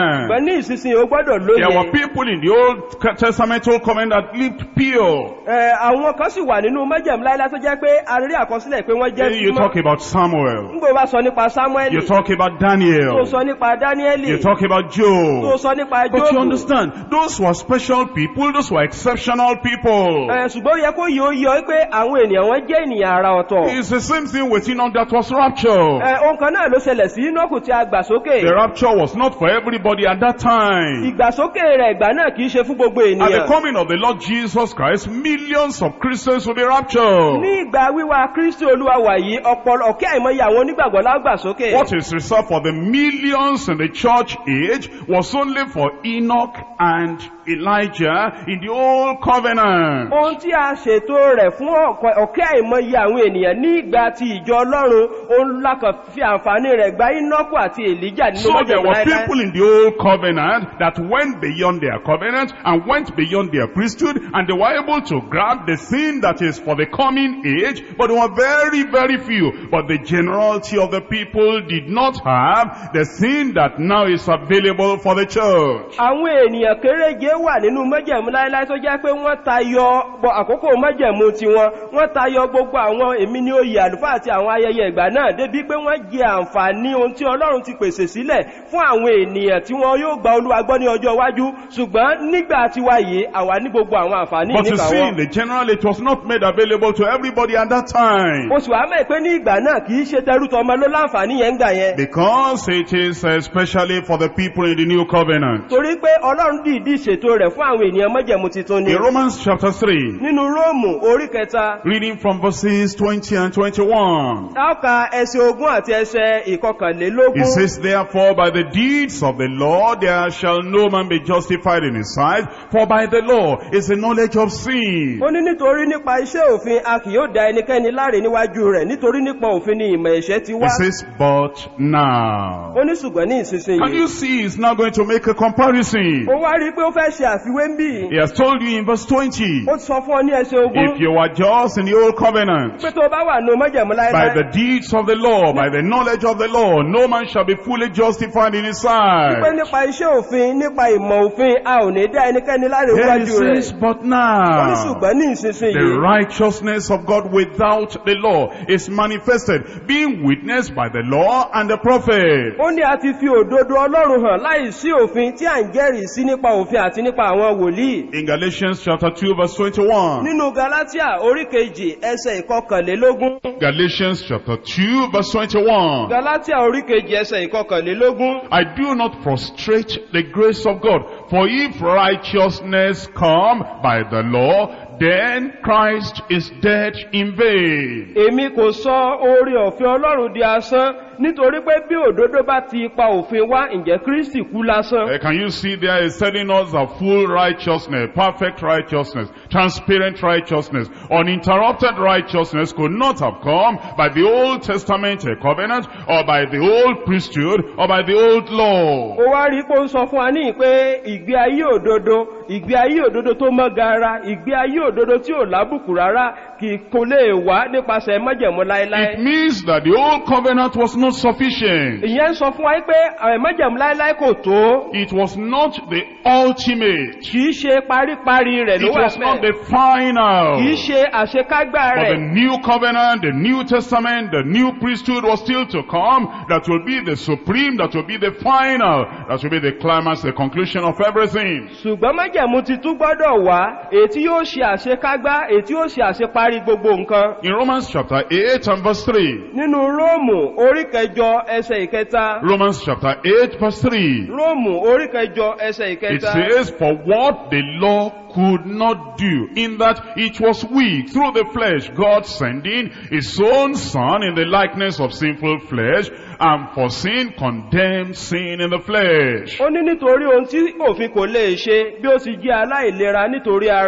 understand. ṣùgbọ́n ní ìsinsìnyí o gbọ́dọ̀ There were lóye people in the Old Testament, Old Covenant that lived pure. Ẹ, àwọn kan sì wà nínú májẹ̀mú láíláí tó jẹ́ pé a rí àkọsílẹ̀ pé wọ́n jẹ́ You talk about Samuel. nígbà bá sọ nípa samuel You talk about tó Daniel. sọ nípa danieli You talk about tó Job. sọ nípa But you jobu understand, those were special people, those were exceptional people. Ẹ, ṣùgbọ́n ó yẹ kó yóò yọ pé àwọn ènìyàn wọn jẹ́ ènìyàn àrà ọ̀tọ̀ It's the same thing with Enoch that was rapture. Ẹ, ohun kan náà ló ṣẹlẹ̀ sí inọ́kù tí a gbà sókè The rapture was not for everybody at that time. ìgbàsókè rẹ̀ ìgbà náà kìí ṣe fún gbogbo At the ènìyàn coming of the Lord Jesus Christ, millions of Christians will be raptured. ní ìgbà wíwá kristi olúwa wàyí ọ̀pọ̀lọpọ̀ ọ̀kẹ́ àìmọye àwọn onígbàgbọ́ lágbàsókè What is reserved for the millions in the church age was only for Enoch and Elijah in the old covenant. ohun tí a ṣètò rẹ̀ fún ọ̀kọ̀- ọ̀kẹ́ àìmọye àwọn ènìyàn ní ìgbà tí ìjọ ọlọ́run òun lákàn fi àǹfààní rẹ̀ gba inọ́kù àti èlíjà nínú So there májẹ̀mú were láíláí. people in the old covenant that went beyond their covenant and went beyond their priesthood and they were able to grab the sin that is for the coming age, but they were very, very few. But the generality of the people did not have the sin that now is available for the church. àwọn ènìyàn kéréje wà nínú májẹ̀mú láíláí tó jẹ́ pé wọ́n tayọ bọ àkókò májẹ̀mú tiwọn wọ́n tayọ gbogbo àwọn èmi ní oyè àlùfáà àti àwọn ayẹyẹ ìgbà náà débi pé wọ́n jẹ àǹfààní ohun tí ọlọ́run ti pèsè sílẹ̀ fún àwọn ènìyàn tí wọn yóò gba olúwa gbọ́ ní ọjọ́ iwájú ṣùgbọ́n nígbà tiwa yìí àwa ní gbogbo àwọn àǹfààní But you nípa see, wọn. in the general, it was not made available to everybody at that time. oṣù àmẹ́ pé ní ìgbà náà kìí ṣe tẹrútọ ọmọ ló láǹfààní yẹn ń gbà yẹn Because it is especially for the people in the new covenant. torí pé ọlọ́run dìídì ṣètò rẹ̀ fún àwọn ènìyàn májẹ̀mú titun ni In Romans chapter 3, nínú róòmù orí kẹta reading from verses 20 and 21. Táọ́ka ẹsẹ̀ ogún àti ẹsẹ̀ ìkọkànlélógún. It says, Therefore, by the deeds of the law, there shall no man be justified in his sight, for by the law is the knowledge of sin. Ó ní nítorí nípa iṣẹ́ òfin a kì yóò dá ẹnikẹ́ni láre níwájú rẹ̀ nítorí nípa òfin ni ìmọ̀ ẹ̀ṣẹ̀ ti wá. It says, But now. Ó ní ṣùgbọ́n ní Can ìsinsìnyí. you see he's now going to make a comparison? Ó wá rí i pé ó fẹ́ ṣe àfiwé ń bì. He has told you in verse 20, Ó ti sọ fún ọ ní ẹsẹ̀ ogún. if you were just in the old covenant, Pé tó o bá wà nù mọ́jẹ̀mú by láéláé. the deeds of the law, by the knowledge of the law, no man shall be fully justified in his Pé sight. nípa iṣẹ́ òfin nípa ìmọ̀ òfin a ò ní dá ẹnikẹ́ni láre Then he níwájú rẹ̀. says, but Ó ní now, ṣùgbọ́n ní the ìsinsìnyí. righteousness of God without the law is manifested, being witnessed by the law and the prophet. Ó ní a ti fi òdodo Ọlọ́run hàn láì sí òfin tí à ń jẹ́rìí sí nípa òfin àti nípa àwọn wòlíì. In Galatians chapter 2 verse 21. Nínú Galatia orí kejì ẹsẹ̀ ìkọkànlélógún. Galatians chapter 2 verse 21. Galatia orí kejì ẹsẹ̀ ìkọkànlélógún. I do not frustrate the grace of God, for if righteousness come by the law, then Christ is dead in vain. Èmi kò sọ oore ọ̀fẹ́ Ọlọ́run di asán nítorí pé bí òdodo bá ti ipa òfin wá ǹjẹ́ Kristi kú lásán. Uh, can you see there is telling us that full righteousness, perfect righteousness, transparent righteousness, uninterrupted righteousness could not have come by the Old Testament uh, covenant or by the old priesthood or by the old law. Ó wá rí pé ó ń sọ fún wa ní pé ìgbé ayé òdodo, ìgbé ayé òdodo tó mọ́ gara, ìgbé ayé òdodo tí ò lábùkù rárá kì kò lè wá nípasẹ̀ májẹ̀mú It láéláé. means that the old covenant was not sufficient. Ìyẹn ń sọ fún wa pé àwọn májẹ̀mú láéláé kò tó. It was not the ultimate. Kìí ṣe paríparí rẹ̀ ló It wà was not bẹ́ẹ̀. the final. Kìí ṣe àṣekágbá But the rẹ̀. new covenant, the new testament, the new priesthood was still to come. That will be the supreme, that will be the final, that will be the climax, the conclusion of everything. ṣùgbọ́n májẹ̀mú ti tún gbọ́dọ̀ wá èyí tí yóò ṣe àṣekágbá èyí tí yóò ṣe àṣeparí gbogbo nǹkan. In Romans chapter 8 and verse 3. nínú róòmù orí kẹjọ ẹsẹ̀ ìkẹta Romans chapter 8 verse 3. róòmù orí kẹjọ ẹsẹ̀ It ìkẹta says, For what the law could not do, in that it was weak through the flesh, God sending his own son in the likeness of sinful flesh, and for sin condemned sin in the flesh. ó ní nítorí ohun tí òfin kò lè ṣe bí ó ti jẹ́ aláìlera nítorí ara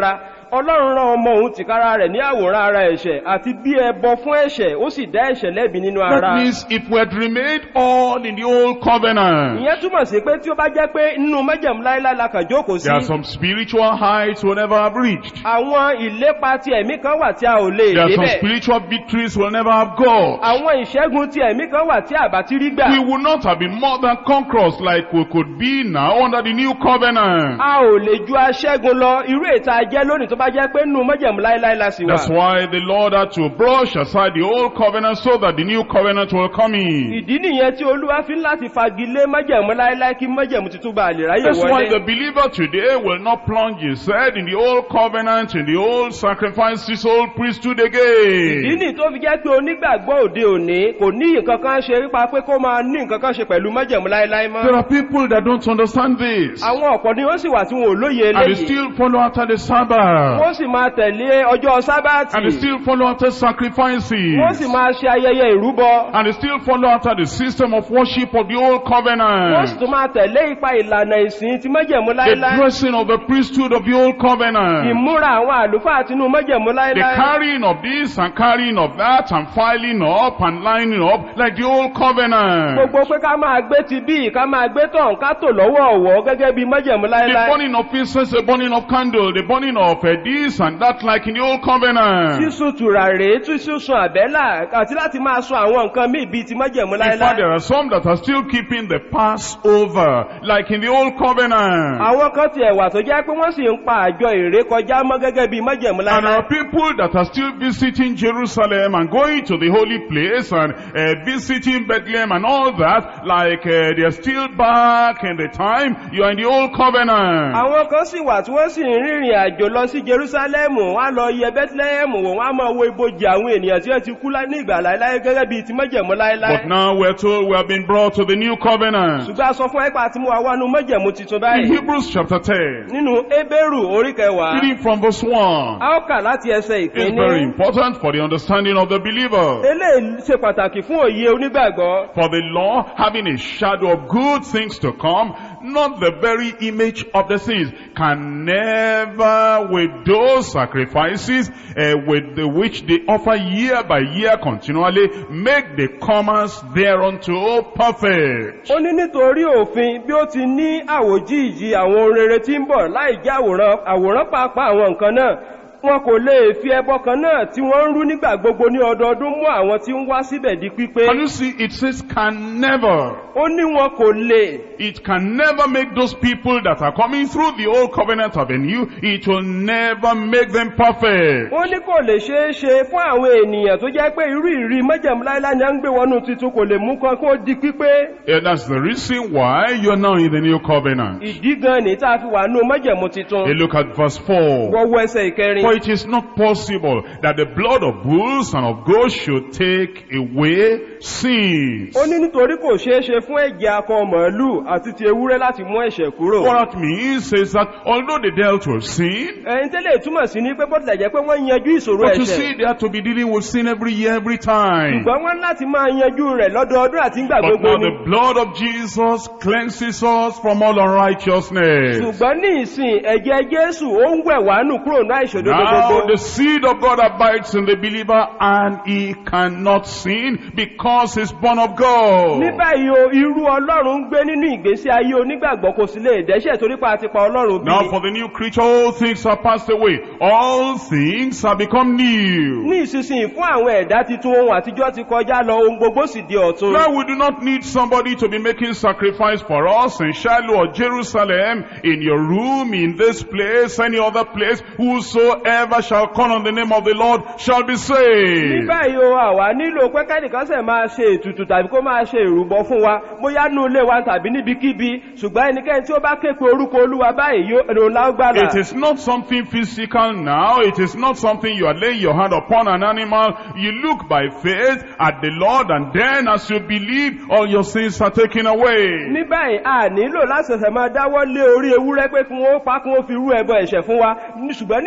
ọlọ́run rán ọmọ òun tìkára rẹ̀ ní àwòrán ara ẹ̀ṣẹ̀ àti bí ẹbọ fún ẹ̀ṣẹ̀ ó sì dá ẹ̀ṣẹ̀ lẹ́bi nínú That ara means if we had remained all in the old covenant, ìyẹn túmọ̀ sí pé tí ó bá jẹ́ pé nínú májẹ̀mú láíláí la kàn jókòó sí there are some spiritual heights we'll never have reached. àwọn ìlépa ti ẹ̀mí kan wà tí a ò lè There are some débẹ̀ spiritual victories we'll never have got. àwọn ìṣẹ́gun ti ẹ̀mí kan wà tí àbá ti rí gbà We would not have been more than conquerors like we could be now under the new covenant. a ò lè ju aṣẹ́gun lọ irú ètà jẹ́ lónìí tó bá jẹ́ pé nínú májẹ̀mú láíláí la sì wà That's why the Lord had to brush aside the old covenant so that the new covenant will come in. ìdí nìyẹn tí olúwa fi ń láti fagilé májẹ̀mú láíláí kí májẹ̀mú tuntun bá lè ráyè That's why the wọlé believer today will not plunge his head in the old covenant, in the old sacrifices, old priesthood ìdí again. nìyí tó fi jẹ́ pé onígbàgbọ́ òde òní kò ní nǹkan kan ṣe nípa pé kó máa ní nǹkan kan ṣe pẹ̀lú májẹ̀mú láíláí mọ́ There are people that don't understand this. àwọn ọ̀pọ̀ ni wọ́n sì wà tí wọn ò lóye And they eléyìí still follow after the Sabbath. wọ́n sì máa tẹ̀lé ọjọ́ sábàtì And they still follow after sacrifices. wọ́n sì máa ṣe ayẹyẹ ìrúbọ And they still follow after the system of worship of the old wọ́n sì covenant. tún máa tẹ̀lé ipa ìlànà ìsìn ti májẹ̀mú The láíláí dressing of the priesthood of the old covenant. ìmúra àwọn àlùfáà tinú májẹ̀mú The láíláí carrying of this and carrying of that and filing up and lining up like the old covenant. gbogbo pé ká máa gbé ti bí ká máa gbé tàn ká tò lọ́wọ́ ọ̀wọ́ gẹ́gẹ́ bí májẹ̀mú The láíláí burning of incense, the burning of candle, the burning of uh, this and that like in the old covenant. sísun tùràrí tí sísun àbẹ́là àti láti máa sun àwọn nǹkan míì bíi ti májẹ̀mú In fact, láíláí there are some that are still keeping the Passover like in the old covenant. àwọn kan ti ẹ̀wà tó jẹ́ pé wọ́n sì ń pa àjọ èrè kọjá mọ́ gẹ́gẹ́ bí májẹ̀mú And there láíláí are people that are still visiting Jerusalem and going to the holy place and uh, visiting Bethlehem and all that like uh, they're still back in the time you are in the old covenant. àwọn kan sì wà tí wọ́n sì ń rìnrìn àjò lọ sí jerusalemu wọ́n á lọ yẹ bethlehem wò wọ́n á máa wo ibojì àwọn ènìyàn tí wọ́n ti kú lá- ní ìgbà láíláí gẹ́gẹ́ bíi ti májẹ̀mú láíláí But now we're told we have been brought to the new covenant. ṣùgbọ́n a sọ fún ẹ́pà tí mo wà wánú májẹ̀mú tuntun In báyìí Hebrews chapter 10, nínú ebéèrù orí kẹwàá reading from verse 1, a ó kà láti ẹsẹ̀ is very ìkíní important for the understanding of the believer. eléyìí ṣe pàtàkì fún òye onígbàgbọ́ For the law, having a shadow of good things to come, not the very image of the things, can never with those sacrifices uh, with the which they offer year by year continually, make the comers thereunto perfect. ó ní nítorí òfin bí ó ti ní àwòjíìjì àwọn ohun rere tí ń bọ̀ láì jẹ́ àwòrán àwòrán pàápàá àwọn nǹkan náà wọn kò lè fi ẹbọ kan náà tí wọ́n ń rú nígbà gbogbo ní ọdọọdún mú àwọn tí ń wá síbẹ̀ di pípé Can you see, it says can never. ó ní wọn kò lè It can never make those people that are coming through the old covenant of the new, it will never make them perfect. ó ní kò lè ṣeé ṣe fún àwọn ènìyàn tó jẹ́ pé irú ìrí májẹ̀mú láíláí ni a ń gbé wọnú titun kò lè mú kan kó di pípé Yeah, that's the reason why you're now in the new covenant. ìdí gan ni tá a fi wà nú májẹ̀mú titun Hey, look at verse 4. wọ́wọ́ ẹsẹ̀ ìkẹrin For it is not possible that the blood of bulls and of goats should take away sins. ó ní nítorí kò ṣeé ṣe fún ẹ̀jẹ̀ akọ màálù àti ti ewúrẹ́ láti mú ẹ̀ṣẹ̀ kúrò What that means is that although they dealt with sin, ẹ̀yin tẹ́lẹ̀ túmọ̀ sí ní pé bó tilẹ̀ jẹ́ pé wọ́n yanjú ìṣòro but you ẹ̀ṣẹ̀ see they have to be dealing with sin every year, every time. ṣùgbọ́n wọ́n láti máa yanjú rẹ̀ lọ́dọọdún àti ńgbà But gbogbo now ni the blood of Jesus cleanses us from all unrighteousness. ṣùgbọ́n ní ìsìn ẹ̀jẹ̀ jésù ó ń wẹ̀ wá nù kúrò ní àìṣòdodo Now gbogbo the seed of God abides in the believer and he cannot sin because he's born of God. ní báyìí o irú ọlọ́run ń gbé nínú ìgbésí ayé onígbàgbọ́ kò sí lè dẹ́ṣẹ̀ torí pa àti pa ọlọ́run bí Now for the new creature, all things are passed away. All things have become new. ní ìsinsìnyí fún àwọn ẹ̀dá titun ohun àtijọ́ ti kọjá lọ ohun gbogbo sì di ọ̀tun Now we do not need somebody to be making sacrifice for us in Shiloh or Jerusalem, in your room, in this place, any other place. Whosoever shall call on the name of the Lord shall be ní saved. báyìí o àwa nílò pé kẹ́nìkan sẹ̀ máa ṣe ètùtù tàbí kó máa ṣe ìrúbọ fún wa bóyá nú ilé wa tàbí níbikíbi ṣùgbọ́n ẹnikẹ́ni tí ó bá ké pe orúkọ olúwa báyìí yóò èrò lágbàlà It is not something physical now. It is not something you are laying your hand upon an animal. You look by faith at the Lord and then as you believe, all your sins are taken away. ní báyìí a nílò láti ṣẹ̀ṣẹ̀ máa dáwọ́ lé orí ewúrẹ́ pé kí wọ́n pa kí wọ́n fi rú ẹbọ ẹ̀ṣẹ̀ fún wa Ní- ṣùgbọ́n ní ìsìn tá a bá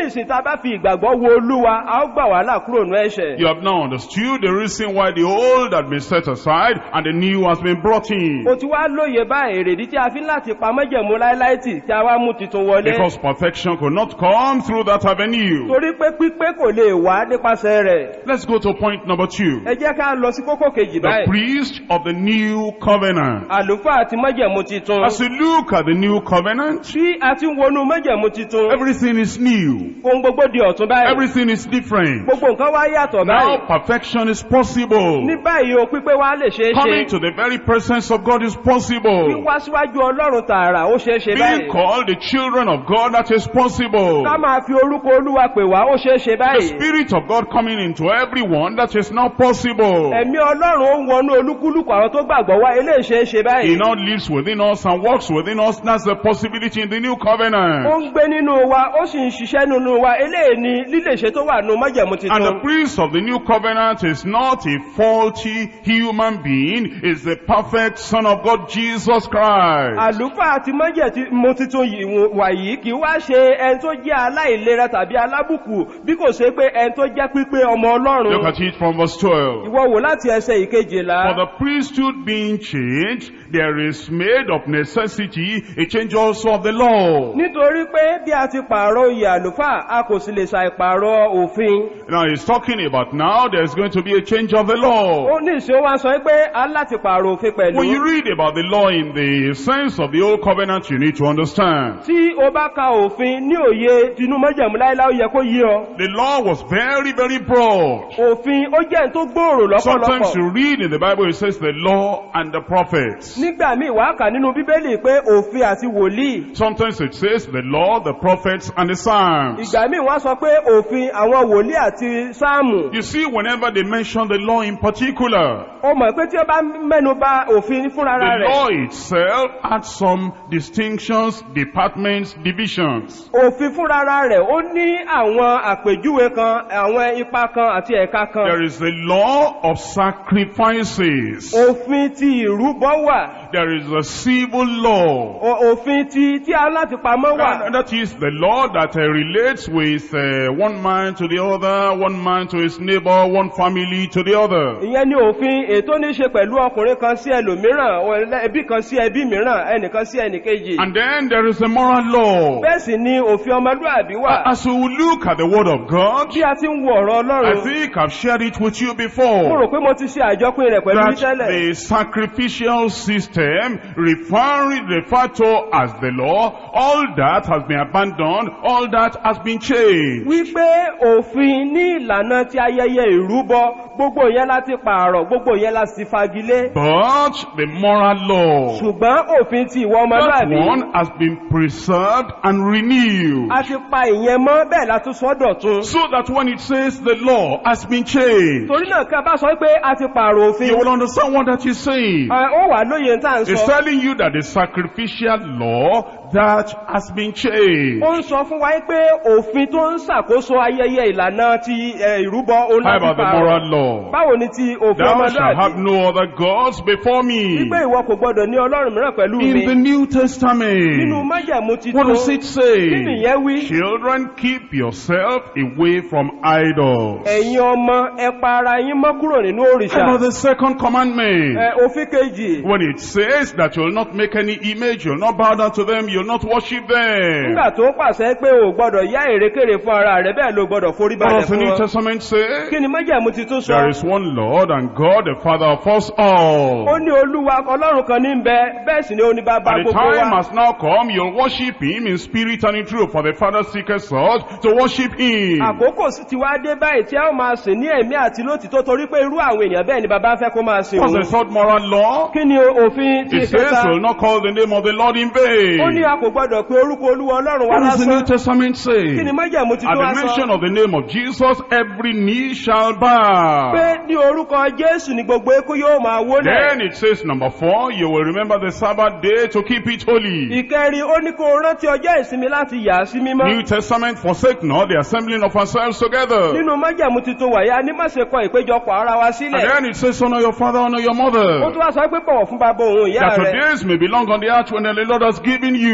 bá fi ìgbàgbọ́ wo olúwa a ó gbà wàhálà kúrò nú ẹ̀ṣẹ̀ You have now understood the reason why the old had been set aside and the new has been brought in. o ti wá lóye bá èrèdí tí a fi ń láti pa mọ́jẹ̀mú láíláìtì tí a wá mú titun wọlé Because perfection could not come through that avenue. torí pé pípé kò lè wá nípasẹ̀ rẹ̀ Let's go to point number two. ẹ jẹ́ ká lọ sí kókó kejì The báyìí priest of the new covenant. àlùfáà àti mọ́jẹ̀mú titun As you look at the new covenant, tí a ti ń wọnú mọ́jẹ̀mú titun everything is new. ohun gbogbo di ọ̀tún báyìí Everything is different. gbogbo nǹkan wá yàtọ̀ Now báyìí perfection is possible. ní báyìí o pípé wá lè ṣeé Coming ṣe to the very presence of God is possible. wíwá síwájú ọlọ́run tààrà ó ṣeé ṣe Being báyìí called the children of God, that is possible. ká máa fi orúkọ olúwa pè wá ó ṣeé ṣe The báyìí Spirit of God coming into everyone, that is now possible. ẹ̀mí ọlọ́run ó ń wọnú olúkúlùkù àwọn tó gbàgbọ́ wá eléyìí ṣeé ṣe He báyìí now lives within us and works within us. That's the possibility in the new ó covenant. ń gbé nínú wa ó sì ń ṣiṣẹ́ nínú wa eléyìí ni lílèṣe tó wà nù májẹ̀mú And the titun priest of the new covenant is not a faulty human being, is the perfect Son of God, Jesus Christ. àlùfáà àti májẹ̀mú titun yìí wò- wàyí kì í wá ṣe ẹni tó jẹ́ aláìlera tàbí alábùkù bí kò ṣe pé ẹni tó jẹ́ pípé ọmọ Look ọlọ́run at it from verse 12. ìwọ wò láti ẹsẹ̀ ìkejìlá For the priesthood being changed, there is made of necessity a change also of the law. nítorí pé bí a ti pààrọ̀ oyè àlùfáà a kò sì lè ṣàìpààrọ̀ òfin Now he's talking about now there's going to be a change of the law. ó ní ìṣó wa sọ pé a láti pààrọ̀ òfin pẹ̀lú When you read about the law in the sense of the old covenant, you need to understand. tí o bá ka òfin ní òye tinú májẹ̀mú láíláí ó yẹ kó yé ọ The law was very, very broad. òfin ó jẹ́ ẹni tó gbòòrò Sometimes lọ́pọ̀lọpọ̀ you read in the Bible, it says the law and the prophets. nígbà míì wàá kà nínú bíbélì pé òfin àti wòlíì Sometimes it says the law, the prophets, and the Psalms. ìgbà míì wọ́n sọ pé òfin àwọn wòlíì àti sáàmù You see, whenever they mention the law in particular, ó mọ̀ pé tí ó bá mẹ́nu bà òfin fúnra the rẹ̀ law itself had some distinctions, departments, divisions. òfin fúnra rẹ̀ ó ní àwọn àpèjúwe kan àwọn ipa kan àti ẹ̀ka kan There is the law of sacrifices. òfin ti ìrúbọ wà There is a civil law. o- òfin ti tí a láti pamọ́ wà And that is the law that uh, relates with uh, one man to the other, one man to his neighbor, one family to the other. ìyẹn ni òfin ètò ní ṣe pẹ̀lú ọkùnrin kan sí ẹlòmíràn ọ̀lẹ́- ẹbí kan sí ẹbí mìíràn ẹnìkan sí ẹnìkejì And then there is a moral law. bẹ́ẹ̀ sì ni òfin ọmọlúàbí wà As we look at the word of God, bí a ti ń wo ọ̀rọ̀ I ọlọ́run think I've shared it with you mo before. rò pé mo ti ṣe àjọpín rẹ̀ pẹ̀lú yín That tẹ́lẹ̀ the sacrificial system referring referred to as the law, all that has been abandoned, all that has been changed. wípé òfin ní ìlànà ti ayẹyẹ ìrúbọ gbogbo yẹn láti pààrọ̀ gbogbo yẹn láti fagilé But the moral law, ṣùgbọ́n òfin ti ìwọ that ọmọlúàbí one has been preserved and renewed. a ti pa ìyẹn mọ́ bẹ́ẹ̀ la tún sọ dọ̀tun So that when it says the law has been changed, torí náà ká bá sọ pé a ti pààrọ̀ òfin you will understand what that is saying. ẹ, ó wà lóye tá à ń It's sọ telling you that the sacrificial law that has been changed. ó ń sọ fún wa pé òfin tó ń ṣàkóso ayẹyẹ ìlànà ti ẹ, ìrúbọ òun How láti about the pààrọ̀ moral law? báwo ni ti òfin Thou shalt have ọmọlúàbí no other gods before me. wípé ìwọ kò gbọdọ̀ ní ọlọ́run mìíràn pẹ̀lú mi In the New nínú Testament, májẹ̀mú ti what tó does it kí say? nìyẹn wí Children, keep yourself away from idols. ẹ̀yin ọmọ ẹ pa ara yín mọ́ kúrò nínú How òrìṣà about the second commandment? ẹ, òfin kejì When it says that you'll not make any image, you'll not bow down to them, you'll not worship them. nígbà tó pàṣẹ pé o gbọdọ̀ yá èrèkèrè fún ara rẹ bẹ́ẹ̀ ló gbọdọ̀ forí What balẹ̀ does the fún New wọn Testament say? kí ni májẹ̀mú ti tún sọ There is one Lord and God, the Father of us ó all. ní olúwa ọlọ́run kan ní ń bẹ bẹ́ẹ̀ sì ni ó ní bàbá And the gbogbo time wa has now come, you'll worship Him in spirit and in truth, for the Father seeketh us to worship Him. àkókò sì ti wá dé báyìí tí a ó máa sìn ní ẹ̀mí àti lótìtọ́ torí pé irú àwọn èèyàn bẹ́ẹ̀ ni bàbá fẹ́ kó máa sìn What's òun the third moral law? kí ni òfin ti It says ìkẹta you'll not call the name of the Lord in ó ní vain. a kò gbọdọ̀ pé orúkọ olúwa ọlọ́run wa What does the New lásán Testament say? kí ni májẹ̀mú ti At tó wá the mention sọ of the name of Jesus, every knee shall bow. pé ní orúkọ jésù ni gbogbo eku yóò máa wólẹ̀ Then it says, number four, you will remember the Sabbath day to keep it holy. ìkẹrin ó ní kó o rántí ọjọ́ ìsinmi láti yà á sí mímọ́ New Testament, forsake not the assembling of ourselves together. nínú májẹ̀mú tuntun wàyà ní má ṣe kọ ìpéjọpọ̀ ara wa And sílẹ̀ then it says, honor your father, honor your ó mother. tún wá sọ pé bọ̀wọ̀ fún bàbá òun ìyá That your rẹ̀ days may be long on the earth when the Lord has given you.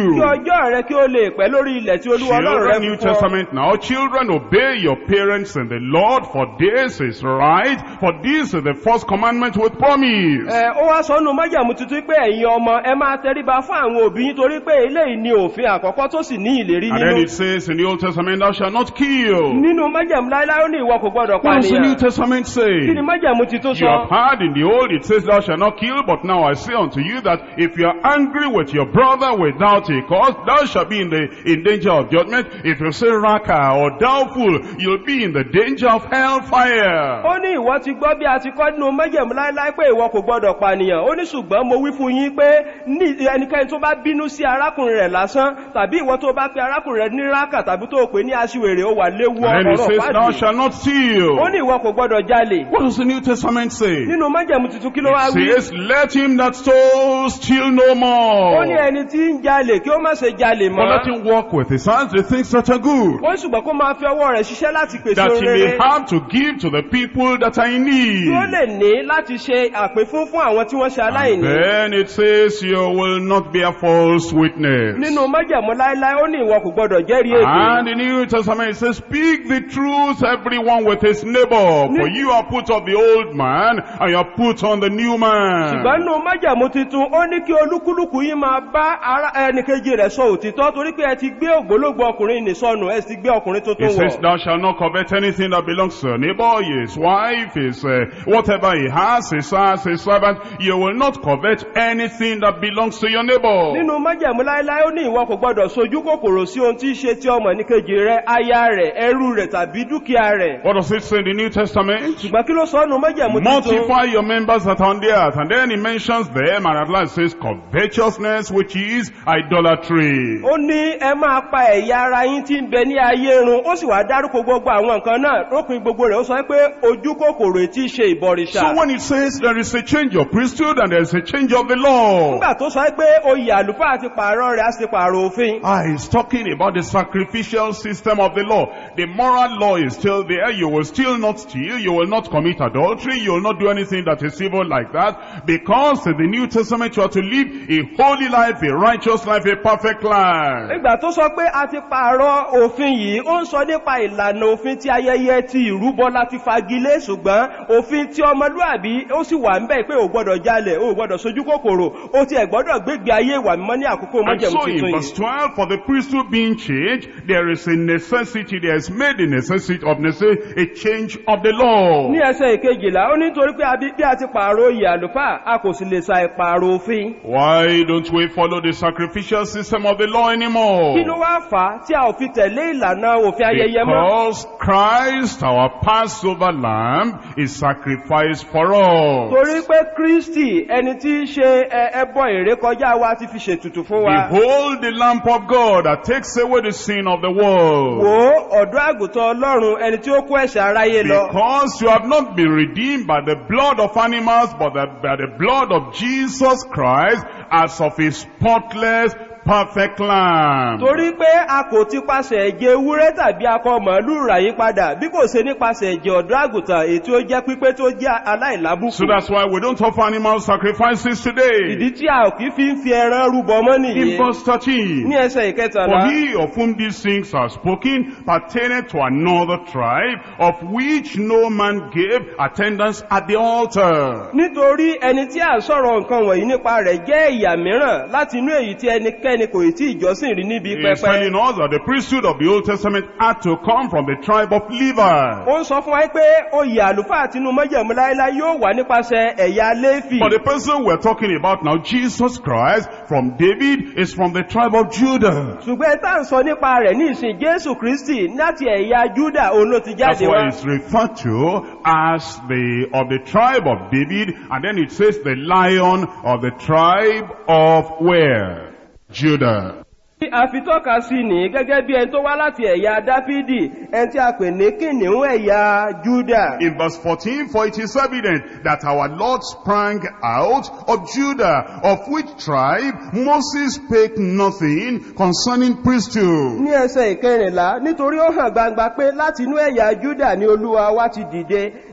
kí ọjọ́ rẹ kí ó lè pẹ́ lórí ilẹ̀ tí olúwa ọlọ́run rẹ Children, New fún ọ. Testament now. Children, obey your parents in the Lord, for this is right. For this is the first commandment with promise. Ẹ, ó wá sọ́nù májàmú tuntun pé ẹ̀yin ọmọ ẹ máa tẹríba fún àwọn òbí yín torí pé eléyìí ni òfin àkọ́kọ́ tó sì ní ìlérí And then nínú. it says in the Old Testament, thou shalt not kill. nínú májàmú láíláí ó ní ìwọ kò gbọdọ̀ What does the New pànìyàn. Testament kí say? ni májàmú ti tó You have sọ? heard in the old, it says, thou shalt not kill, but now I say unto you that if you are angry with your brother without a cause, thou shalt be in the in danger of judgment. If you say raka or doubtful, you'll be in the danger of hellfire. ó ní ìwọ ti gbọ́ bí a ti kọ́ nínú májàmú láíláí pé ìwọ kò gbọdọ̀ pànìyàn ó ní ṣùgbọ́n mo wí fún yín pé ní ẹnikẹ́ni tó bá bínú sí arákùnrin rẹ̀ lásán tàbí ìwọ tó bá pe arákùnrin rẹ̀ ní rákà tàbí tó pè ní aṣiwèrè ó wà léwu And then it ọ̀rọ̀ says, thou pàdé shalt not steal. ó ní ìwọ kò gbọdọ̀ jalè What does the New Testament say? nínú májàmú tuntun kí ló wá It wí says, let him that stole steal no ó ní more. ẹni tí ń jalè kí ó má ṣe jalè But let mọ́ him walk with his hands the things that are good. ó ní ṣùgbọ́n kó máa fi ọwọ́ rẹ̀ ṣiṣẹ́ láti pèsè That he may rere have to give to the people that are in tí ó need. lè ní láti ṣe àpéfún fún àwọn tí wọ́n ṣe And aláìní then it says, you will not be a false witness. nínú májàmú láíláí ó ní ìwọ kò gbọdọ̀ jẹ́rìí èdè And the New Testament it says, speak the truth, everyone with his neighbor. For you are put of the old man, and you are put on the new ṣùgbọ́n man. nínú májàmú titun ó ní kí olúkúlùkù yín máa bá ara ẹnìkejì rẹ̀ sọ òtítọ́ torí pé ẹ ti gbé ògbólógbò ọkùnrin nì sọnù ẹ sì ti gbé ọkùnrin tó tó It says, wọ̀ thou shalt not covet anything that belongs to a neighbor, his wife, his, uh, whatever he has, his house, his servant. You will not covet anything that belongs to your neighbor. nínú májàmú láíláí ó ní ìwọ kò gbọdọ̀ sojú kòkòrò sí ohun tí í ṣe ti ọmọ ẹnìkejì rẹ̀ aya rẹ̀ ẹrú rẹ̀ tàbí dúkìá rẹ̀ What does it say in the New Testament? ṣùgbọ́n kí ló sọ nínú májàmú titun Multiply your members that are on the earth. And then he mentions them, and at last says covetousness, which is idolatry. ó ní ẹ máa pa ẹ̀yà ara yín tí ń bẹ ní ayé run ó sì wá dárúkọ gbogbo àwọn nǹkan náà lópin gbogbo rẹ̀ ó sọ pé ojú kòkòrò tí í ṣe ìbọ̀rìṣà So when it says there is a change of priesthood and there is a change of the law, nígbà tó sọ pé oyè àlùfáà ti pààrọ̀ rẹ̀ á sì pààrọ̀ òfin ah, he's talking about the sacrificial system of the law. The moral law is still there. You will still not steal. You will not commit adultery. You will not do anything that is evil like that. Because in the New Testament you are to live a holy life, a righteous life, a perfect life. nígbà tó sọ pé a ti pààrọ̀ òfin yìí ó ń sọ nípa ìlànà òfin ti ayẹyẹ ti ìrúbọ láti fagilé ṣùgbọ́n òfin ti ọmọlúàbí ó sì wà ń bẹ̀ pé ò gbọ́dọ̀ jalè ò gbọ́dọ̀ sojú kòkòrò ó ti ẹ̀ gbọ́dọ̀ gbégbé ayé ìwà mímọ́ ní àkókò And májẹ̀mú so in tuntun verse yìí 12, for the priesthood being changed, there is a necessity, there is made a necessity of necessity, a change of the law. ní ẹsẹ̀ ìkejìlá ó nítorí pé a bí bí a ti pààrọ̀ oyè àlùfáà a kò sì lè sa ìpààrọ̀ òfin Why don't we follow the sacrificial system of the law kí ló anymore? wá fà á tí a ò fi tẹ̀lé ìlànà òfin ayẹyẹ mọ́ Because Christ, our Passover lamb, is sacrificed for us. torí pé kristi ẹni tí í ṣe ẹ- ẹbọ ìrékọjá wa ti fi ṣètùtù fún wa Behold the lamp of God that takes away the sin of the world. wo ọ̀dọ́ àgùntàn ọlọ́run ẹni tí ó kó ẹ̀ṣẹ̀ aráyé lọ Because you have not been redeemed by the blood of animals, but the, by the blood of Jesus Christ, as of a spotless, perfect lamb. torí pé a kò ti pasẹ̀ ẹ̀jẹ̀ ewúrẹ́ tàbí akọ màálù rà yí padà bí kò ṣe nípasẹ̀ ẹ̀jẹ̀ ọ̀dọ́ àgùntàn èyí tí ó jẹ́ pípé tó jẹ́ aláìlábùkù So that's why we don't offer animal sacrifices today. ìdí tí a ò kí fi ń fi ẹran rúbọ mọ́ nìyí In verse 13. ní ẹsẹ̀ ìkẹtàlá For he of whom these things are spoken pertaineth to another tribe, of which no man gave attendance at the altar. nítorí ẹni tí a sọ̀rọ̀ nǹkan wọ̀nyí nípa rẹ̀ jẹ́ ìyà mìíràn láti inú èyí tí ẹnikẹ́ni kò ì tí ìjọsìn rí níbi He is pẹpẹ telling us that the priesthood of the Old Testament had to come from the tribe of Levi. ó ń sọ fún wa pé oyè àlùfáà tinú mọ́jẹ̀mú láíláí yóò wà nípasẹ̀ ẹ̀yà léfì But the person we're talking about now, Jesus Christ, from David, is from the tribe of Judah. ṣùgbọ́n ẹ tá à ń sọ nípa rẹ̀ ní ìsìn jésù kristi láti ẹ̀yà júdà òun ló ti That's jáde why wá it's referred to as the of the tribe of David, and then it says the lion of the tribe of where? Judah. Bí a fi tọ́ka sí ní gẹ́gẹ́ bí ẹni tó wá láti ẹ̀yà dáfídì ẹni tí a pè ní kìnìún ẹ̀yà júdà In verse 14, for it is evident that our Lord sprang out of Judah, of which tribe Moses spake nothing concerning priesthood. ní ẹsẹ̀ ìkẹrìnlá nítorí ó hàn gbangba pé láti inú ẹ̀yà júdà ni olúwa wá ti dìde